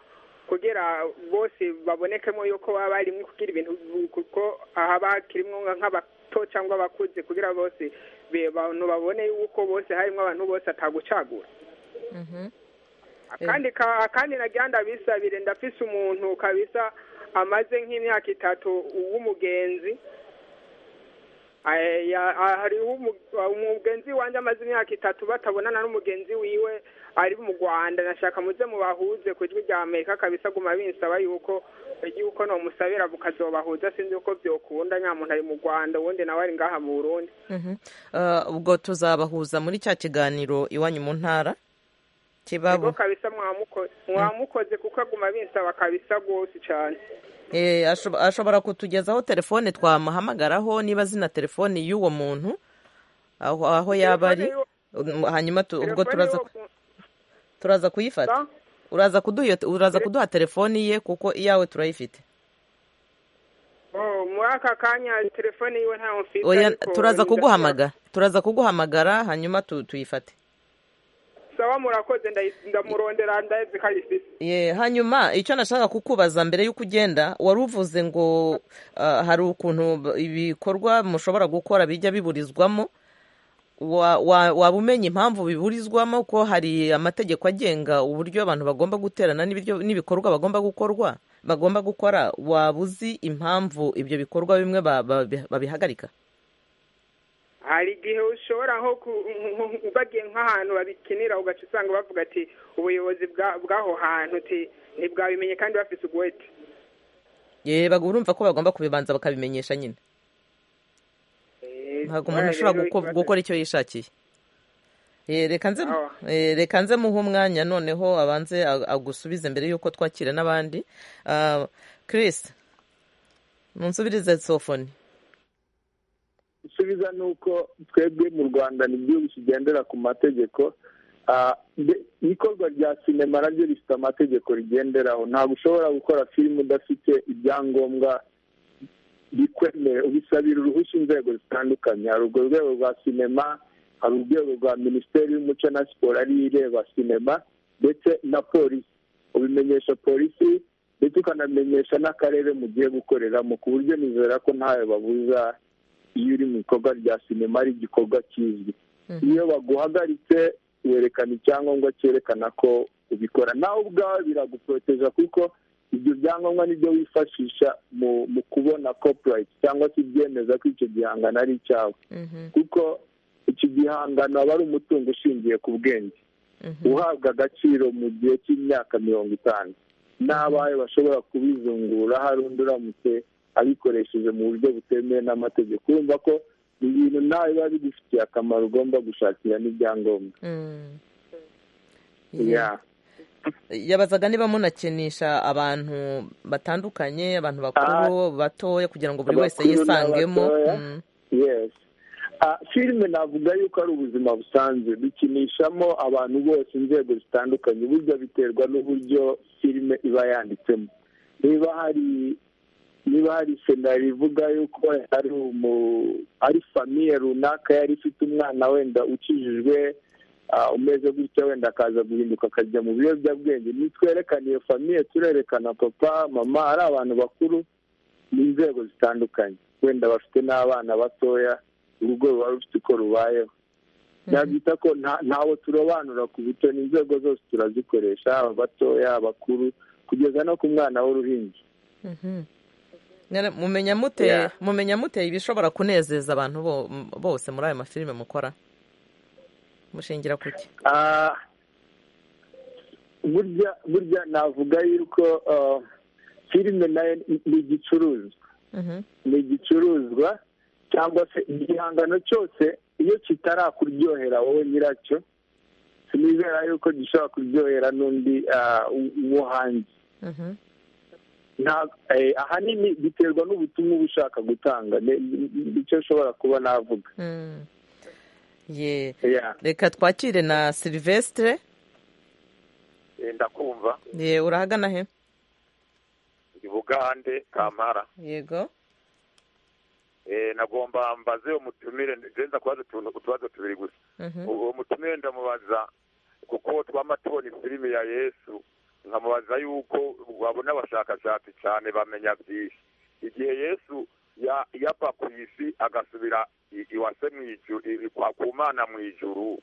kugira bose babonekemo yuko baba barimo kugira ibintu kuko haba hakirimo nk'abato cyangwa abakuze kugira bose abantu babone yuko bose harimo abantu bose atagucagura akandi nagenda bisabire ndafise umuntu kabisa amaze nk'imyaka itatu w'umugenzi hariho umugenzi wanjye amaze imyaka itatu batabonana n'umugenzi wiwe ari mu rwanda nashaka muze mubahuze ku ijwi rya amerika kabisa aguma binsaba yuko yuko ntumusabira bukazobahuza sinzi uko byokunda nyamuntu ari mu rwanda ubundi nawe ari ngaha mu burundi ubwo tuzabahuza muri cya kiganiro iwanyu mu ntara kibabu kabisa mwamukoze kuko aguma binsaba kabisa rwose cyane ashobora kutugezaho telefone twamuhamagaraho niba zina telefone y'uwo muntu aho yaba ari hanyuma ubwo turaza kuyifata uraza kuduha telefone ye kuko iyawe turayifite muri aka kanya telefone yiwe ntawe mfite oya ariko turaza ndashobora- kuguhamagara turaza kuguhamagara hanyuma tu- tuyifate sawa murakoze ndayi- ndamurondera ndazikarisis Ye, hanyuma icyo nashaka kukubaza mbere y'uko ugenda wari uvuze ngo ah, hari ukuntu b- ibikorwa mushobora gukora bijya biburizwamo Wa- wa- waba umenya impamvu biburizwamo ko hari amategeko agenga uburyo abantu bagomba guterana n'ibiryo- n'ibikorwa bagomba gukorwa bagomba gukora waba uzi impamvu ibyo bikorwa bimwe ba- ba- babihagarika hari igihe ushobora nko ku- nko- nko- bagiye nk'ahantu babikinira ugaca usanga bavuga ati ubuyobozi bwa- bw'aho hantu uti ntibwabimenye kandi bafite uguhete Ye, bagu- urumva ko bagomba kubibanza bakabimenyesha nyine ntabwo umuntu ashobora guko- gukora icyo yishakiye Eh, reka nze Awa. eh, reka nze muhe umwanya noneho abanze ag- agusubize mbere y'uko twakira n'abandi Ah, Chris munsubirize sofoni gusubiza ni uko twebwe mu rwanda ni igihugu kigendera ku mategeko Ah, de- ikorwa rya sinema naryo rifite amategeko rigenderaho ntabwo ushobora gukora filime udafite ibyangombwa bikwemera ubisabira uruhushya inzego zitandukanye hari urwo rwego rwa sinema hari urwego rwa minisiteri y'umuco na siporo ariyo ireba sinema ndetse na polisi ubimenyesha polisi ndetse ukanamenyesha n'akarere mugiye gukoreramo ku buryo nizera ko ntawe babuza iyo uri mu bikorwa rya sinema ari igikorwa kizwi iyo baguhagaritse werekana icyangombwa cyerekana ko ubikora nawe ubwawe biraguporoteja kuko ibyo byangombwa nibyo wifashisha mu mu kubona copyright cyangwa se ibyemeza ko icyo gihangano ari icyawe kuko iki gihangano aba ari umutungo ushingiye ku bwenge uhabwa agaciro mu gihe cy'imyaka mirongo itanu n'abawe bashobora kubizungura hari undi uramutse abikoresheje mu buryo butemewe n'amategeko urumva ko ibintu nawe biba bigufitiye akamaro ugomba gushakira n'ibyangombwa Yeah. yabazaga niba munakinisha abantu batandukanye abantu bakuru batoya kugira ngo buri wese Abakuru yisangemo n'abatoya, Mm. yes Ah, filime navuga yuko ari ubuzima busanzwe bikinishamo abantu bose inzego zitandukanye burya biterwa n'uburyo filime iba yanditsemo niba hari niba hari senari ivuga yuko ari umu ari famiye runaka yari ifite umwana wenda ukijijwe ah, umeze gutya wenda akaza guhinduka akajya mu biyobyabwenge nitwerekana iyo famiye turerekana papa mama ari abantu bakuru ni inzego zitandukanye wenda bafite n'abana batoya urugo ruba rufite uko rubayeho nabyita ko nta- ntawe turobanura ku buto ni inzego zose turazikoresha aba batoya abakuru kugeza no ku mwana w'uruhinja Mhm. Nyara- mumenya mute Yeah. mumenya mute ibishobora kunezeza abantu bo- m- bose muri ayo mafilime mukora mushingira ku ki Ah, burya burya navuga yuko ah, filime nayo ni- ni igicuruzwa Mhm. ni igicuruzwa cyangwa se igihangano cyose iyo kitarakuryohera wowe nyiracyo sinizera yuko gishobora kuryohera n'undi ah, wo- wo hanze Mhm. Nta- eh, ahanini biterwa n'ubutumwa uba ushaka gutanga Ne- nicyo nshobora kuba navuga Mm. Ye. Yeah. reka twakire na silvestre ndakumva ye urahagana he i bugande kampara yego Eh, nagomba mbaze umutumire ndenza kubaza utuntu utubazo tubiri gusa Mhm. uwo mutumire ndamubaza kuko twama tubona filime ya yesu nkamubaza yuko wabona abashakashatsi cyane bamenya byinshi igihe yesu ya- yapfa ku isi agasubira i- iwase mu ijuru i- kwa ku mana mu ijuru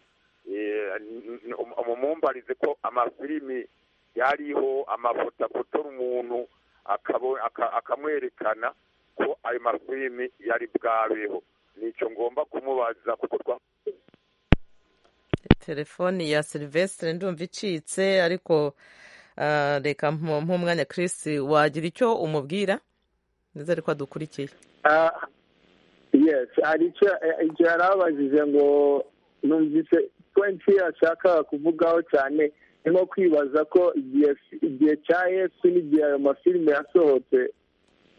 Eh, n- n- um- mumumbarize ko amafilimi yariho amafoto afotora umuntu akabo- aka- akamwerekana ko ayo mafilimi yari bwabeho nicyo ngomba kumubaza kuko twa telefoni ya silvestre ndumva icitse ariko ah, reka mpa umwanya Chris wagira icyo umubwira nizere ko adukurikiye Ah, yes hari icyo eh, icyo yari abajije ngo numvise pointi yashakaga kuvugaho cyane ni nko kwibaza ko igihe igihe cya yesu n'igihe ayo mafilime yasohotse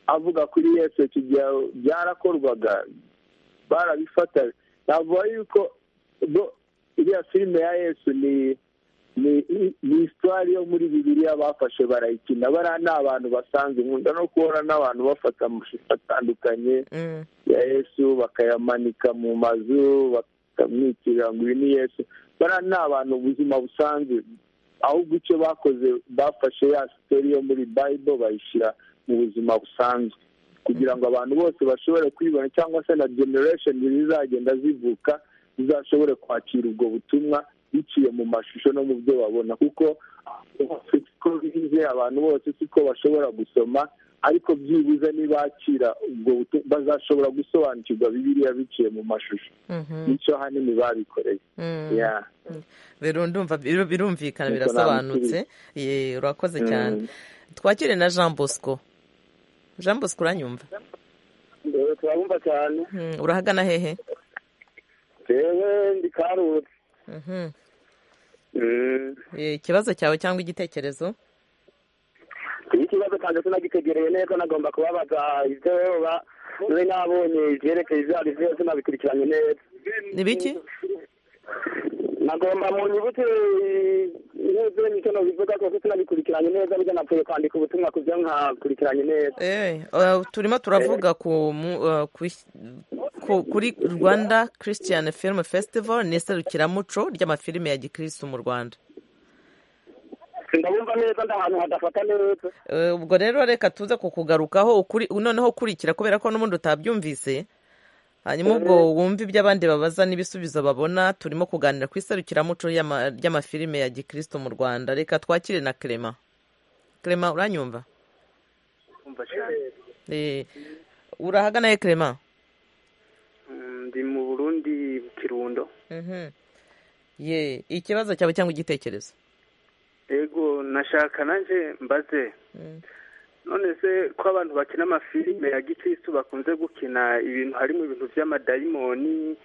avuga kuri yesu icyo gihe byarakorwaga barabifataga navuga yuko bo iriya filime ya yesu ni ni isitwari yo muri bibiriya bafashe barayikina bariya ni abantu basanzwe nkunda no kubona n'abantu bafata amashusho atandukanye ya yesu bakayamanika mu mazu bakamwikirira ngo ibi ni yesu bariya ni abantu ubuzima busanzwe ahubwo icyo bakoze bafashe ya sitori yo muri bayibo bayishyira mu buzima busanzwe kugira ngo abantu bose bashobore kwibona cyangwa se na generesheni zizagenda zivuka zizashobore kwakira ubwo butumwa biciye mu mashusho no mu byo babona kuko siko bize abantu bose siko bashobora gusoma ariko byibuze ntibakira ubwo bazashobora gusobanukirwa bibiriya biciye mu mashusho bityo hanini babikoreye birumvikana birasobanutse urakoze cyane twakire na jean bosco jean bosco uranyumva turabumva cyane urahagana hehe rero ndi karutse ikibazo cyawe cyangwa igitekerezo iyo ikibazo cyanjye sinagitegereye neza nagomba kubabaza ibyo mbe nabonye ibyerekeye ibyo ari byose nabikurikiranye neza ni biki nagomba mu nyuguti nk'ibyo nicyo nabivuga kuko sinabikurikiranye neza burya napfuye kwandika ubutumwa ku byo nkakurikiranye neza turimo turavuga kuri rwanda christian film festival ni iserukiramuco ry'amafilime ya gikirisitu mu rwanda ndabumva neza ndi ahantu hadafata neza ubwo rero reka tuze kukugarukaho noneho ukurikira kubera ko n'ubundi utabyumvise hanyuma ubwo wumva ibyo abandi babaza n'ibisubizo babona turimo kuganira ku iserukiramuco ry'amafilime ya gikristo mu rwanda reka twakire na kerema kerema uranyumva urahagana he kerema ndi mu burundi kirundo ye ikibazo cyawe cyangwa igitekerezo yego nashaka nanjye mbaze none se ko abantu bakina amafilime ya gikirisitu bakunze gukina ibintu harimo ibintu by'amadayimoni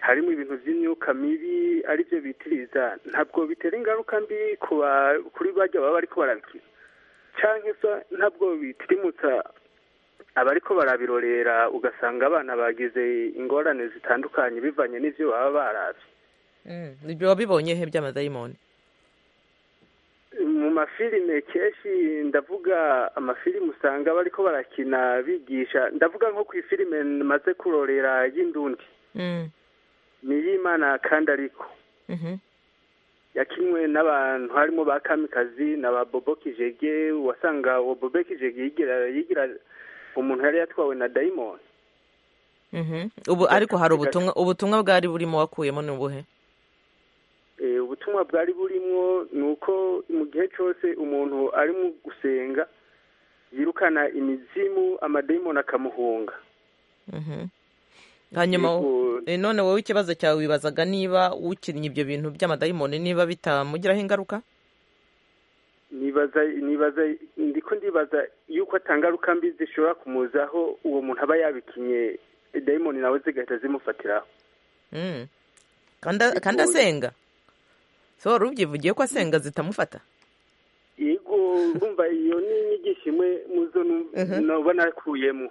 harimo ibintu by'imyuka mibi aribyo bitiriza ntabwo bitera ingaruka mbi kuri bajya baba ariko barabikina cyangwa se ntabwo bitirimutsa abariko barabirorera ugasanga abana bagize ingorane zitandukanye bivanye n'ibyo baba barabye ibyo wabibonye he by'amadayimoni mu mafilime kenshi ndavuga amafilime usanga bari ko barakina bigisha ndavuga nko ku ifilime maze kurorera y'indundi niyimana kandi ariko yakinwe n'abantu harimo ba kamikazi na ba bobo kijege wasanga uwo bobo kijege yigira umuntu yari yatwawe na dayimoni ubu ariko hari ubutumwa ubutumwa bwari burimo wakuyemo ni ubuhe ubutumwa bwari burimo ni uko mu gihe cyose umuntu arimo gusenga yirukana imizimu amadayimoni akamuhunga hanyuma none wowe ikibazo cyawe wibazaga niba ukinnye ibyo bintu by'amadayimoni niba bitamugiraho ingaruka nibaza nibaza ndiko ndibaza yuko atangaruka mbi zishobora kumuzaho uwo muntu aba yabikinnye dayimoni nawe zigahita zimufatiraho kandi asenga so wari ubyivugiye ko asenga zitamufata yego urumva iyo ni inyigisho imwe muzo nubwo nakuyemo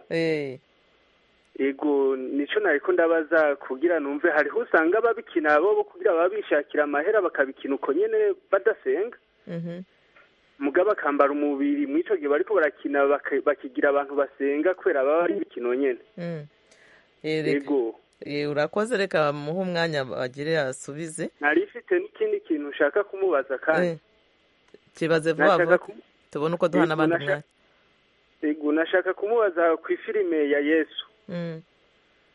yego nicyo nariko ndabaza kugira numve hariho usanga ababikina bo kugira baba bishakira amahera bakabikina uko nyene badasenga mugabo akambara umubiri mu ico gihe bariko barakina bakigira abantu basenga kubera baba ari imikino nyene yego urakoze reka muhe umwanya bagire asubize nari ifite n'ikindi kintu ushaka kumubaza kandi kibaze vuba vuba tubone uko duhana abandi umwanya yego nashaka kumubaza ku ifilime ya yesu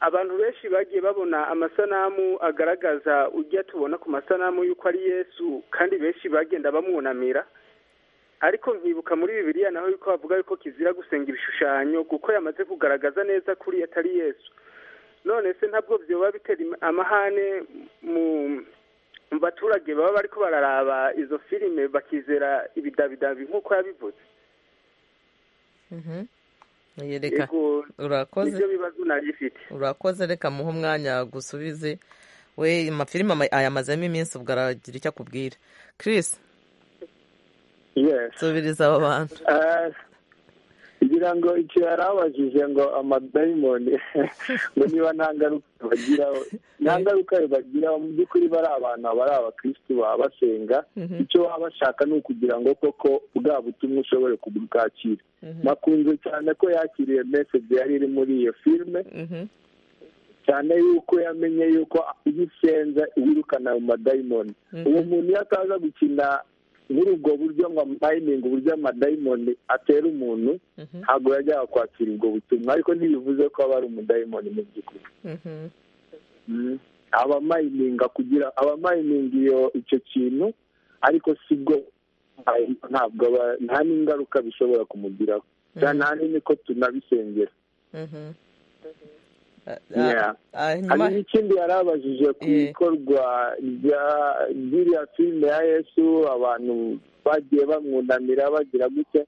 abantu benshi bagiye babona amasanamu agaragaza ujya tubona ku masanamu y'uko ari yesu kandi benshi bagenda bamwunamira ariko nkibuka muri bibiriya naho yuko bavuga yuko kizira gusenga ibishushanyo kuko yamaze kugaragaza neza kuri atari yesu none se ntabwo byoba bitera amahane mu baturage baba bariko bararaba izo filime bakizera ibidabidabi nk'uko yabivuze reka urakoze bibazo narifite urakoze reka muhe umwanya gusubize we amafilime ayamazemo iminsi ubwo aragira icyo akubwira Chris subiriza abo bantu igira ngira ngo icyo yari abajije ngo amadayimoni ngo niba nta ngaruka bagiraho nta ngaruka bagiraho mu by'ukuri bari abantu bari abakirisitu babasenga icyo baba bashaka ni ukugira ngo koko bwa butumwa ushobore kubwakira nakunze cyane ko yakiriye meseje yari iri muri iyo filime cyane yuko yamenye yuko iyo usenza wirukana mu madayimoni uwo muntu iyo ataza gukina muri ubwo buryo ngo amayiningi uburyo amadayimoni atera umuntu ntabwo yajyaga kwakira ubwo butumwa ariko ntibivuze ko aba ari umudayimoni mu by'ukuri abamayininga kugira abamayininga iyo icyo kintu ariko si bwo ntabwo nta n'ingaruka bishobora kumugiraho cyane ahanini ko tunabisengera hari n'ikindi yari abajije ku ikorwa ry'iriya filime ya yesu abantu bagiye bamwunamira bagira gutya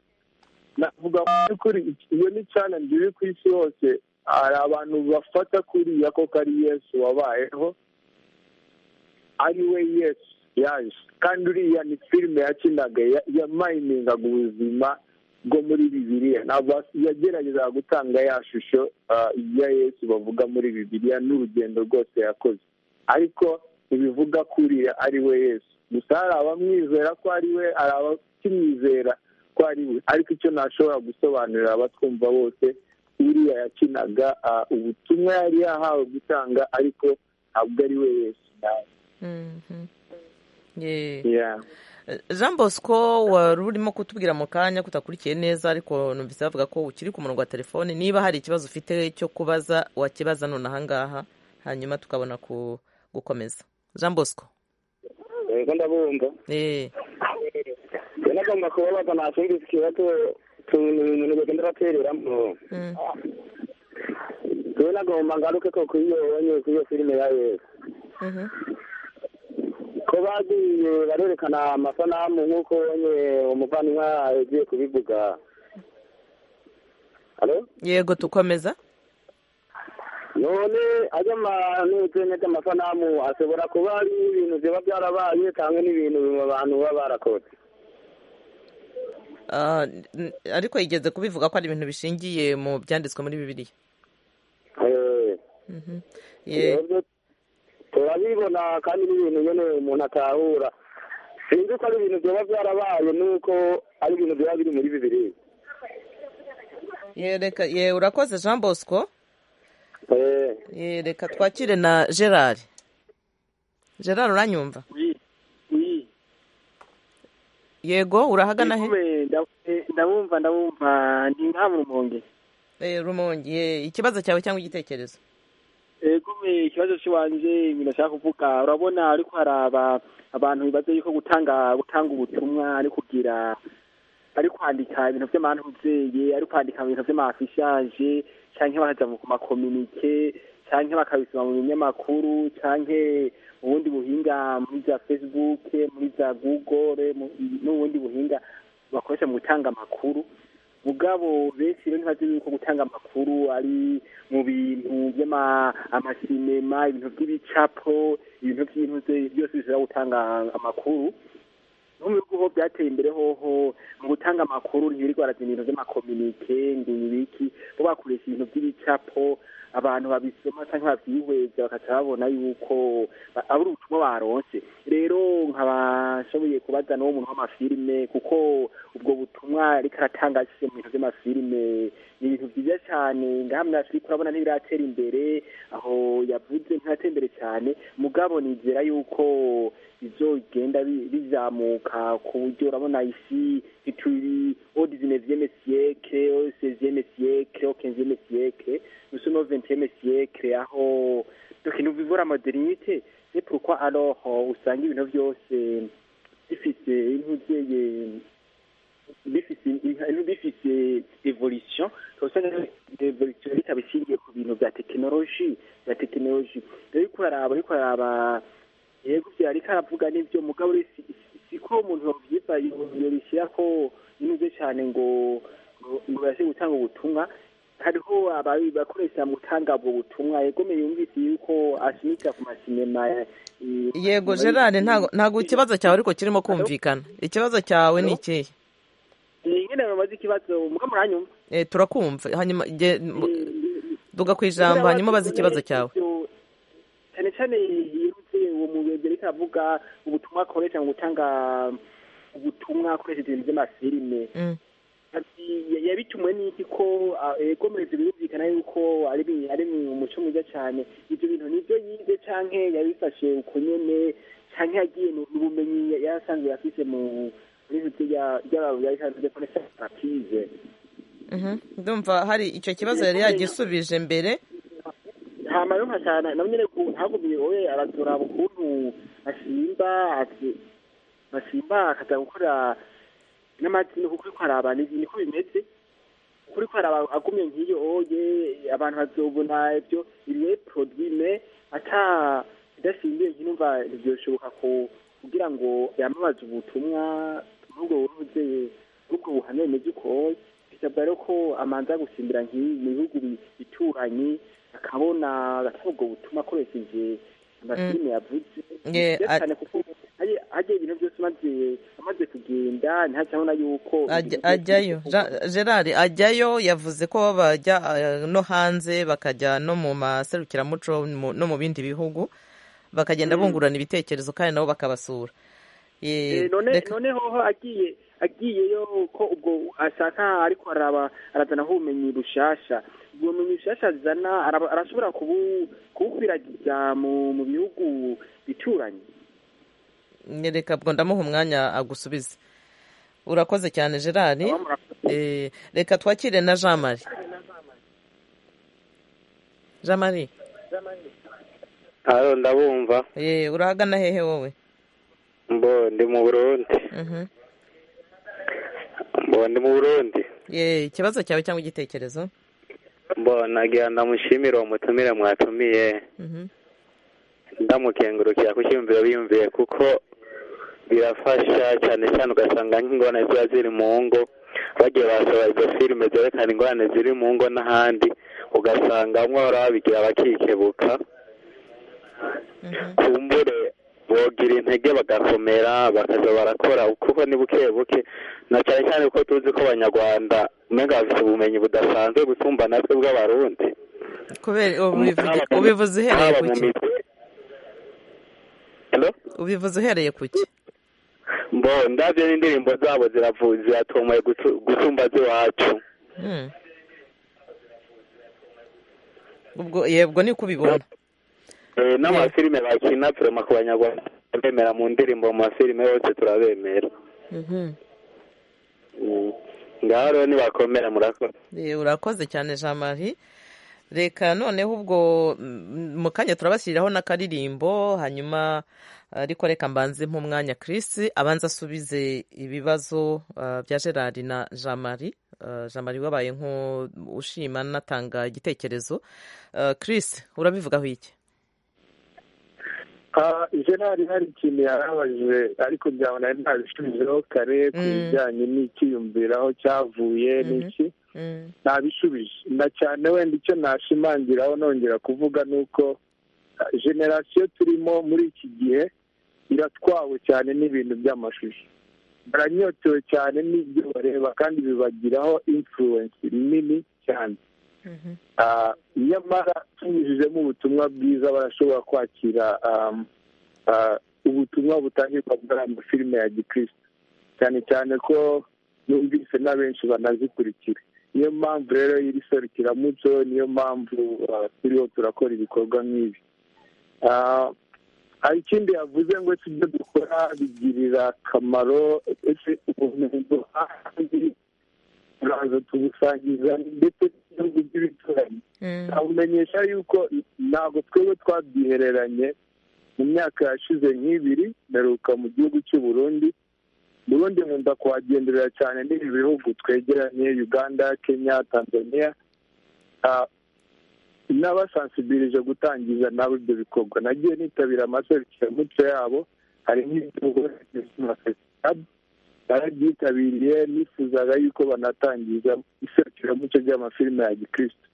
navuga mu by'ukuri iyo ni challenge iri ku isi hose hari abantu bafata kuriya koko ari yesu wabayeho ari we yesu yaje kandi uriya ni filime yakinaga yamayiningaga ubuzima bwo muri bibiriya ntabwo yagerageza gutanga ya shusho ya yesu bavuga muri bibiriya n'urugendo rwose yakoze ariko ntibivuga kuriya ari we yesu gusa hari abamwizera ko ari we hari abakimwizera ko ari we ariko icyo ntashobora gusobanurira abatwumva bose uriya yakinaga ubutumwa yari yahawe gutanga ariko ntabwo ari we yesu nawe jean bosco wari urimo kutubwira mu kanya ko utakurikiye neza ariko numvise bavuga ko ukiri ku murongo wa telefone niba hari ikibazo ufite cyo kubaza wakibaza none ahangaha hanyuma tukabona gukomeza jean bosco yego ndabumva nagomba kubabaza nasumvise ikibazo utuntu bagenda batereramo tuwe nagomba ngaruke ko kuri iyo wonyine kuri iyo filime ya yesu ko bagiye barerekana amasanamu nk'uko ubonye umuvandimwe yagiye kubivuga yego tukomeza none ajya n'ubutene bw'amasanamu ashobora kuba ari ibintu biba byarabaye cyangwa n'ibintu abantu baba barakoze ariko yigeze kubivuga ko ari ibintu bishingiye mu byanditswe muri bibiliya turabibona kandi n'ibintu nyine umuntu atahura sinzi ko ari ibintu byaba byarabaye nuko ari ibintu byaba biri muri bibiri ye urakoze jean bosco reka twakire na gerard gerard uranyumva yego urahagana he ndabumva ndabumva ndi nka rumonge rumonge ikibazo cyawe cyangwa igitekerezo gume ikibazo cy'iwanjye ibintu ashaka kuvuga urabona ariko haraba abantu bibaza yuko gutanga gutanga ubutumwa ari kugira ari kwandika ibintu by'amahantubyeyi ari kwandika ibintu by'amafishaje cyangwa bakajya ku makominike cyangwa bakabisoma mu binyamakuru cyangwa ubundi buhinga muri za facebook muri za google n'ubundi buhinga bakoresha mu gutanga amakuru mugabo benshi rero ntibazi yuko gutanga amakuru ari mu bintu by'amasinema ibintu by'ibicapo ibintu by'ibintu byose bishobora gutanga amakuru no mu bihugu ho byateye imbere hoho mu gutanga amakuru ntibirirwa barazana ibintu by'amakominike ibiki bo bakoresha ibintu by'ibicapo abantu babisoma cyangwa babyihweza bakaca babona yuko ari ubutumwa baronse rero nkabashoboye kubaza n'uwo muntu w'amafilime kuko ubwo butumwa ariko aratanga ashyize mu bintu by'amafilime ni ibintu byiza cyane ngaha muri afurika urabona ntibiratera imbere aho yavuze ntiratera imbere cyane mugabo nizera yuko ibyo bigenda bizamuka ku buryo urabona isi ituri odizineziyeme siyeke oseziyeme siyeke okenziyeme siyeke usuno ventiyeme siyeke aho dukintu bivura modernite ni pourquoi alors usanga ibintu byose bifise intuzeye bifise bifise evolution usanga evolution ikaba ishingiye ku bintu bya tekinoloji bya tekinoloji rero ariko araba ariko araba yego byo ariko aravuga n'ibyo mugabo siko umuntu yobyiza yobishyira ko inuze cyane ngo ngo bashe gutanga ubutumwa hariho abakoresha mu gutanga ubwo butumwa yegomeye yumvise yuko ashimika ku masinema yego gerard ntabwo ikibazo cyawe ariko kirimo kumvikana ikibazo cyawe ni ikihe ni nyine bamaze ikibazo muga muranyumva turakumva hanyuma duga ku ijambo hanyuma ubaze ikibazo cyawe cyane cyane yirutse uwo mugenzi ariko aravuga ubutumwa akoresha mu gutanga ubutumwa akoresheje ibintu by'amafilime yabitumiwe n'iki ko yekomereze birumvikana yuko ari mu muco mwiza cyane ibyo bintu nibyo yize cyangwa yabifashe uko nyine cyangwa yagiye n'ubumenyi yasanzwe afite mu ndumva hari icyo kibazo yari yagisubije mbere nta mayumva cyane nawe nyine ntagumye wowe araturaba ukuntu asimba basimba akaza gukora n'amatsinda kuko ariko hari abantu niko bimeze kuri ko hari agumye nk'iyo oye abantu bazobona ibyo ibihe produime ata idasimbuye nkinumva ntibyoshoboka ko kugira ngo yamamaze ubutumwa n'ubwo buvuze n'ubwo buhamya bimeze ukoye bisabwa rero ko amanza gusimbira nk'ibi mu bihugu bituranye akabona agatanga ubwo butumwa akoresheje amafilime yavuze cyane kuko hajya ibintu byose amaze kugenda ntacyabona yuko ajyayo gerard ajyayo yavuze ko bajya no hanze bakajya no mu maserukiramuco no mu bindi bihugu bakagenda bungurana ibitekerezo kandi nabo bakabasura noneho agiye agiyeyo ko ubwo ashaka ariko arazanaho ubumenyi bushasha ubwo bumenyi bushasha azana arashobora kubukwiragiza mu bihugu bituranye nyereka bwo ndamuha umwanya agusubize urakoze cyane gerard reka twakire na jean marie jean marie hano ndabumva urahagana hehe wowe mbo ndi mu burundi mbo ndi mu burundi ikibazo cyawe cyangwa igitekerezo mbo nagira ndamushimire uwo mutumire mwatumiye ndamukengurukira ku cyumviro biyumviye kuko birafasha cyane cyane ugasanga nk'ingorane ziba ziri mu ngo bagiye basohora izo filime zerekana ingorane ziri mu ngo n'ahandi ugasanga mwora babigira bakikebuka kumbure bogira intege bagakomera bakaza barakora kuko ni buke buke na cyane cyane kuko tuzi ko abanyarwanda umenya bafite ubumenyi budasanzwe gusumba natwe bw'abarundi ubivuze uhereye ku ki ubivuze uhereye ku ki mbo ndabyo n'indirimbo zabo ziravuze ziratomoye gusumba z'iwacu yebwo ni kubibona n'amafilime bakina turema ku banyarwanda bemera mu ndirimbo mu mafilime yose turabemera ngaho rero nibakomera murakoze urakoze cyane jean marie reka noneho ubwo mu kanya turabashyiriraho n'akaririmbo hanyuma ariko reka mbanze nk'umwanya kirisi abanza asubize ibibazo bya gerard na jean marie jean marie wabaye nk'ushima anatanga igitekerezo kirisi urabivugaho iki gerard hari ikintu yarabajije ariko byabona ari ntabisubijeho kare ku bijyanye n'icyiyumviraho cyavuye n'iki ntabishubije na cyane wenda icyo nashimangiraho nongera kuvuga ni uko generasiyo turimo muri iki gihe iratwawe cyane n'ibintu by'amashusho baranyotewe cyane n'ibyo bareba kandi bibagiraho imfuruwensi nini cyane nyamara tunyujijemo ubutumwa bwiza barashobora kwakira ubutumwa butangirwa muri aya mafilime ya gikristo cyane cyane ko yumvise na benshi banazikurikira niyo mpamvu rero iri serukiramuco niyo mpamvu turiho turakora ibikorwa nk'ibi hari ikindi yavuze ngo ese ibyo dukora bigirira akamaro ese ubumenyi duhandi turaza tubusangiza ndetse n'ibihugu by'ibituranyi nabumenyesha yuko ntabwo twebwe twabyihereranye mu myaka yashize nk'ibiri mperuka mu gihugu cy'u Burundi burundi nkunda kuhagenderera cyane n'ibi bihugu twegeranye uganda kenya tanzania n'abasansibirije gutangiza nabo ibyo bikorwa nagiye nitabira amaserukiramuco yabo hari nk'iby'ubugore barabyitabiriye nifuzaga yuko banatangiza iserukiramuco ry'amafilime ya gikristo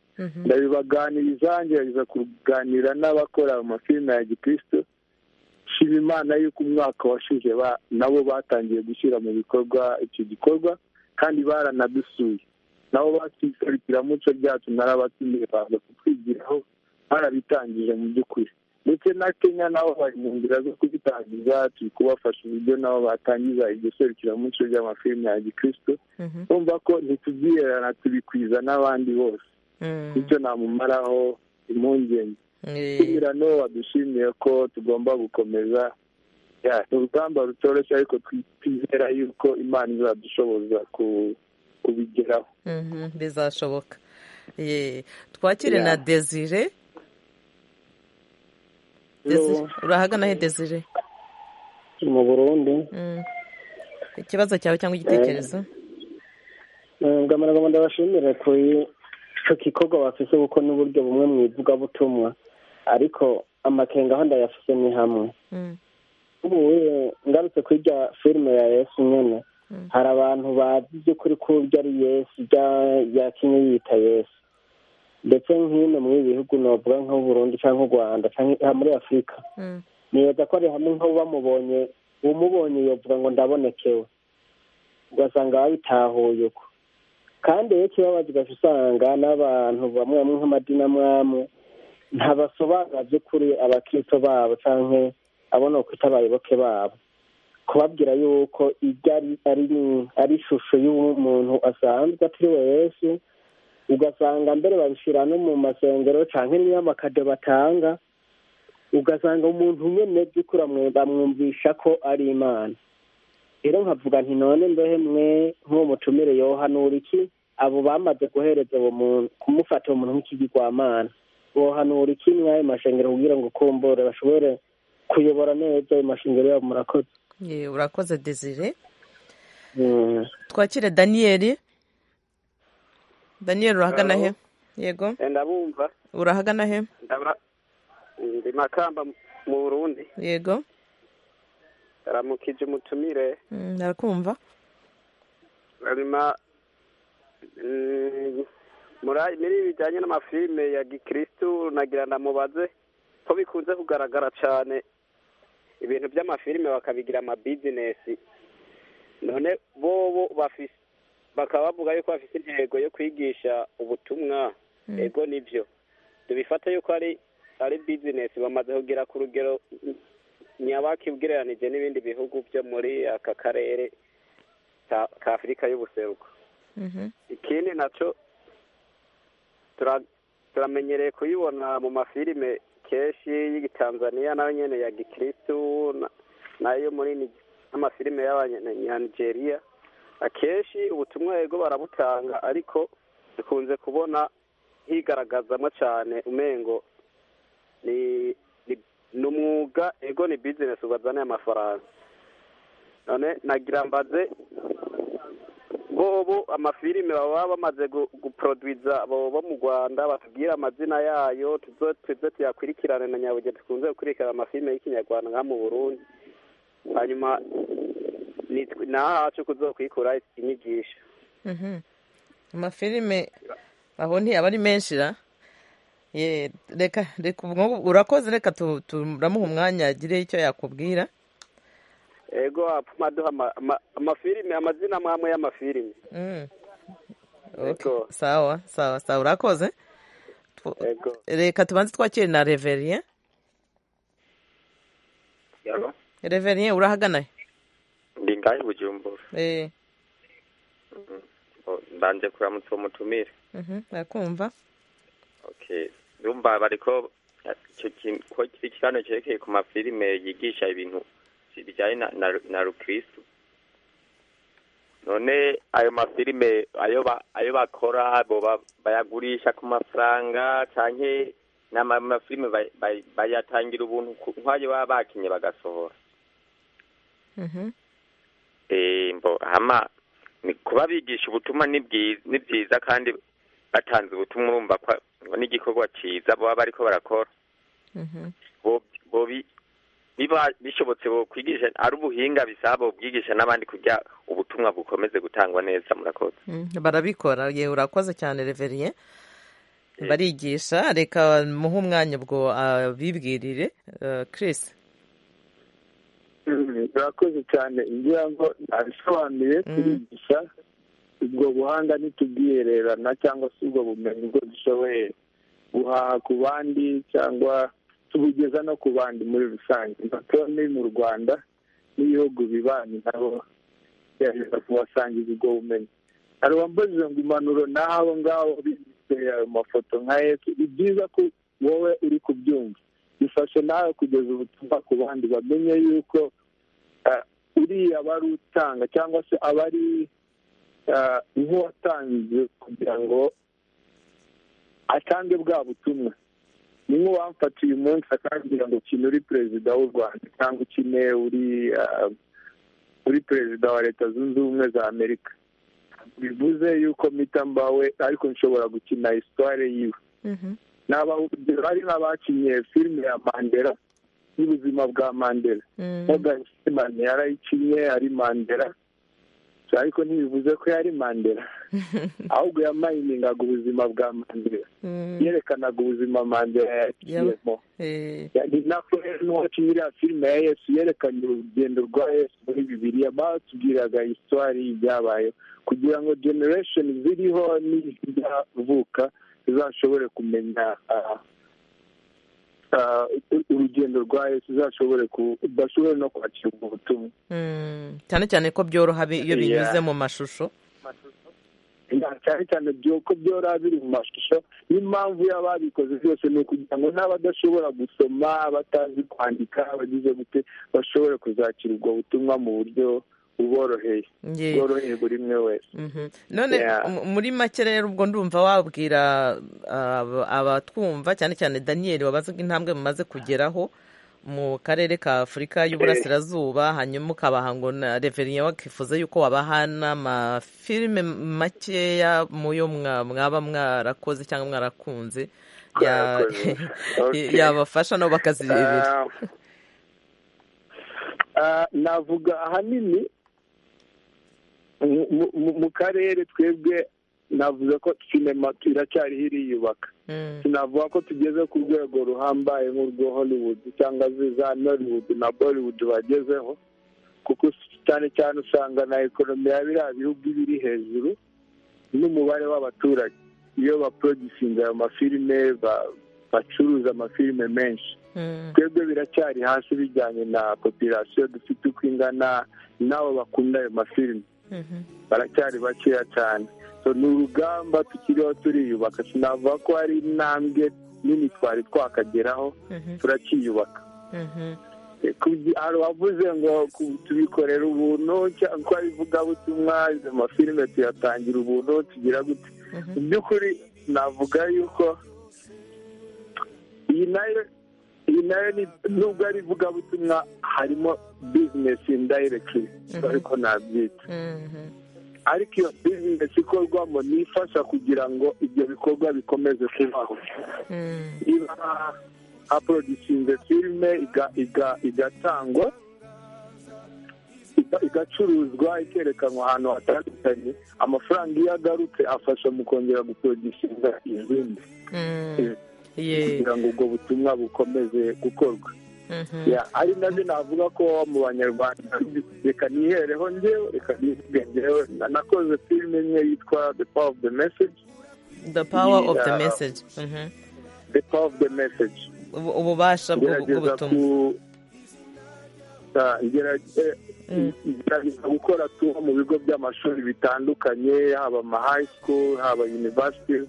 ndabibaganiriza ngerageza kuganira n'abakora amafilime ya gikristo shima imana y'uko umwaka washize nabo batangiye gushyira mu bikorwa icyo gikorwa kandi baranadusuye nabo bakiserukiramuco ryacu narabatumiye baza kutwigiraho barabitangije mu by'ukuri ndetse na kenya nabo bari mu nzira zo kubitangiza turi kubafasha uburyo nabo batangiza iryo serukiramuco ry'amafilime ya gikirisito bumva ko ntitubyirana tubikwiza n'abandi bose bityo namumaraho impungenge tunyurano wadushimiye ko tugomba gukomeza ni urugamba rutoroshye ariko twizera yuko imana izadushoboza kubigeraho bizashoboka twakire na desire urahagana he desire mu burundi ikibazo cyawe cyangwa igitekerezo ngamara ndabashimire kuri icyo gikorwa bafite kuko n'uburyo bumwe mu ivugabutumwa ariko amakenga aho ndayafite ni hamwe ubu ngarutse kuri irya filime ya yesu nyine hari abantu bazi by'ukuri ko ibyo ari yesu yakinye yita yesu ndetse nk'ino muri ibi bihugu navuga nko Burundi cyangwa u rwanda cyangwa muri afurika nibaza ko ari hamwe nk'aho bamubonye umubonye yavuga ngo ndabonekewe ugasanga babitahuye uko kandi iyo kibabaza ugahita usanga n'abantu bamwe bamwe nk'amadini amwe amwe ntabasobanura by'ukuri abakirito babo cyangwa abo ni ukwita abayoboke babo kubabwira yuko ibyo ari ishusho y'umuntu asanzwe atiriwe yesu ugasanga mbere babishyira no mu masengero cyangwa n'inyamakade batanga ugasanga umuntu nyine by'ukuri bamwumvisha ko ari imana rero nkavuga nti none mbehe mwe nk'uwo mutumire yohanura iki abo bamaze kohereza uwo muntu kumufata uwo muntu nk'ikigirwamana wohanura iki mw'ayo mashengero kugira ngo kumbure bashobore kuyobora neza ayo mashengero yabo murakoze urakoze desire twakire daniyeli daniyeli urahagana he yego ndabumva urahagana he ndi makamba mu burundi yego aramukije umutumire narakumva hanyuma muri ibi bijyanye n'amafilime ya gikirisitu nagira ndamubaze ko bikunze kugaragara cyane ibintu by'amafilime bakabigira amabizinesi none bobo bakaba bavuga yuko bafite intego yo kwigisha ubutumwa ego nibyo tubifata yuko ari ari bizinesi bamaze kugira ku rugero nyabaki ugereranije n'ibindi bihugu byo muri aka karere ka afurika y'ubuseruko ikindi nacyo turamenyereye kuyibona mu mafilime kenshi y'igitanzaniya nayo nyine ya gikirisitu nayo muri n'amafilime y'abanyanigeria akenshi ubutumwa yego barabutanga ariko dukunze kubona higaragazamo cyane umengo ni umwuga ego ni bizinesi ubazaniye amafaranga none nagira mbaze bobo amafilime baba bamaze guproduiza bo mu rwanda batubwira amazina yayo tuze tuyakurikirane na nyabuge dukunze gukurikirana amafilime y'ikinyarwanda nka mu burundi hanyuma nahacu kuzokwikura inyigisho amafilime aho ntiyaba ari menshi ra reka urakoze reka turamuha umwanya agire icyo yakubwira ego apfuma duha amafilime amazina amwe y'amafilime sawa sawa sawa urakoze reka tubanze twakire na reveriye reveriye urahagana ndi ngahe bujumbura mbanze kuramutsa uwo mutumire arakumva ndumva bariko ko kiri ikiganiro cyerekeye ku mafilime yigisha ibintu bijyanye na rukirisitu none ayo mafilime ayo bakora bayagurisha ku mafaranga cyane ni amafilime bayatangira ubuntu nk'ayo baba bakinye bagasohora kuba bigisha ubutumwa ni byiza kandi batanze ubutumwa urumva ko n'igikorwa cyiza baba bari ko barakora biba bishobotse kwigisha ari ubuhinga bisaba ubwigisha n'abandi kujya ubutumwa bukomeze gutangwa neza murakoze barabikora yewe urakoze cyane reveriye barigisha reka muhe umwanya ubwo abibwirire kirisi birakoze cyane ngira ngo nabisobanuye turigisha ubwo buhanga ntitubwihererana cyangwa se ubwo bumenyi ubwo dushoboye guhaha ku bandi cyangwa tubugeza no ku bandi muri rusange ni mu rwanda n'ibihugu bibanyi nabo gerageza kubasangiza ubwo bumenyi hari uwambaje ngo impanuro n'abo ngabo bise ayo mafoto nka yesu ni byiza ko wowe uri kubyumva bifashe nawe kugeza ubutumwa ku bandi bamenye yuko uriya abari utanga cyangwa se abari nk'uwatanze kugira ngo atange bwa butumwa ni nk'uwamfata uyu munsi akambwira ngo ukina uri perezida w'u rwanda cyangwa ukine uri uri perezida wa leta zunze ubumwe za amerika bivuze yuko mpita mbawe ariko nshobora gukina isitware yiwe ni abahugiro hari n'abakinnye filime ya mandela y'ubuzima bwa mandela morgan freeman yarayikinnye ari mandela ariko ntibivuze ko yari mandela ahubwo yamayiningaga ubuzima bwa mandela yerekanaga ubuzima mandela yagiyemo ni nako rero n'uwakinnye iriya filime ya yesu yerekanye urugendo rwa yesu muri bibiriya batubwiraga isitwari y'ibyabayeho kugira ngo generesheni ziriho n'izizavuka zizashobore kumenya urugendo rwa yesu uzashobore udashobore no kwakira ubwo butumwa cyane cyane ko byoroha iyo binyuze mu mashusho cyane cyane ko byoroha biri mu mashusho n'impamvu y'ababikoze byose ni ukugira ngo n'abadashobora gusoma batazi kwandika bagize gute bashobore kuzakira ubwo butumwa mu buryo buboroheye bworoheye buri umwe wese none muri make rero ubwo ndumva wabwira abatwumva cyane cyane daniyeli wabaze ko intambwe mumaze kugeraho mu karere ka afurika y'uburasirazuba hanyuma ukabaha ngo na reveriye wakifuza yuko wabaha n'amafilime makeya mu yo mwaba mwarakoze cyangwa mwarakunze yabafasha nabo bakazirebera navuga ahanini mu karere twebwe navuze ko sinema iracyariho iriyubaka sinavuga ko tugeze ku rwego ruhambaye nk'urwo hollywood cyangwa za nollywood na bollywood bagezeho kuko cyane cyane usanga na ekonomi ya biriya bihugu iba iri hejuru n'umubare w'abaturage iyo baporodusinga ayo mafilime bacuruza amafilime menshi twebwe biracyari hasi bijyanye na popirasiyo dufite uko ingana n'abo bakunda ayo mafilime baracyari bakeya cyane ni urugamba tukiriho turiyubaka sinavuga ko hari intambwe nini twari twakageraho turakiyubaka hari uwavuze ngo tubikorera ubuntu cyangwa ibivugabutumwa izo mafilime tuyatangira ubuntu tugira gute mu by'ukuri navuga yuko iyi nayo iyi nayo nubwo ari ivugabutumwa harimo bizinesi indayirekiti ariko nabyita ariko iyo bizinesi ikorwamo ni ifasha kugira ngo ibyo bikorwa bikomeze kubaho niba haporodusinze filime igatangwa igacuruzwa ikerekanwa ahantu hatandukanye amafaranga iyo agarutse afasha mu kongera guporodusinga izindi kugira ngo ubwo butumwa bukomeze gukorwa ari nabyo navuga ko mu banyarwanda reka nihereho njyewe reka nivuge njyewe nanakoze filime imwe yitwa the power of the message the power of the message the power of the message ububasha bw'ubutumwa gerageza gukora tuwo mu bigo by'amashuri bitandukanye haba ama high school haba universities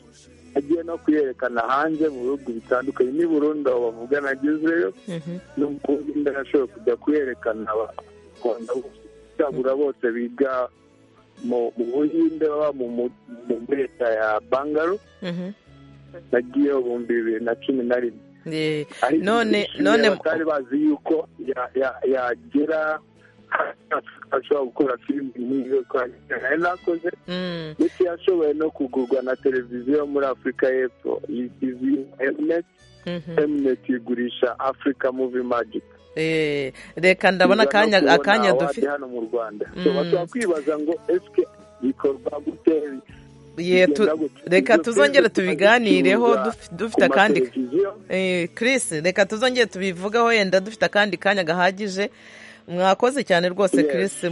agiye no kuyerekana hanze mu bihugu bitandukanye n'i burundi aho bavuga nagezeyo n'umukobwa ashoboye kujya kuyerekana abakunda cyagura bose biga mu buhinde baba mu leta ya bangaro nagiyeyo ibihumbi bibiri na cumi na rimwe none none batari bazi yuko yagera ashobora gukora filime nk'iyo twari nakoze ndetse yashoboye no kugurwa na televiziyo muri afurika y'epfo izwi emuneti emuneti igurisha afurika muvi magika reka ndabona akanya dufite hano mu rwanda bashobora kwibaza ngo esike bikorwa gute reka tuzongere tubiganireho dufite akandi Chris reka tuzongere tubivugaho yenda dufite akandi kanya gahagije mwakoze cyane rwose Chris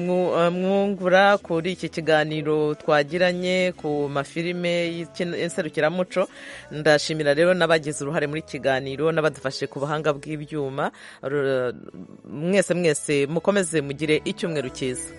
mwungura kuri iki kiganiro twagiranye ku mafilime y'inserukiramuco ndashimira rero n'abagize uruhare muri kiganiro n'abadufashe ku buhanga bw'ibyuma mwese mwese mukomeze mugire icyumweru cyiza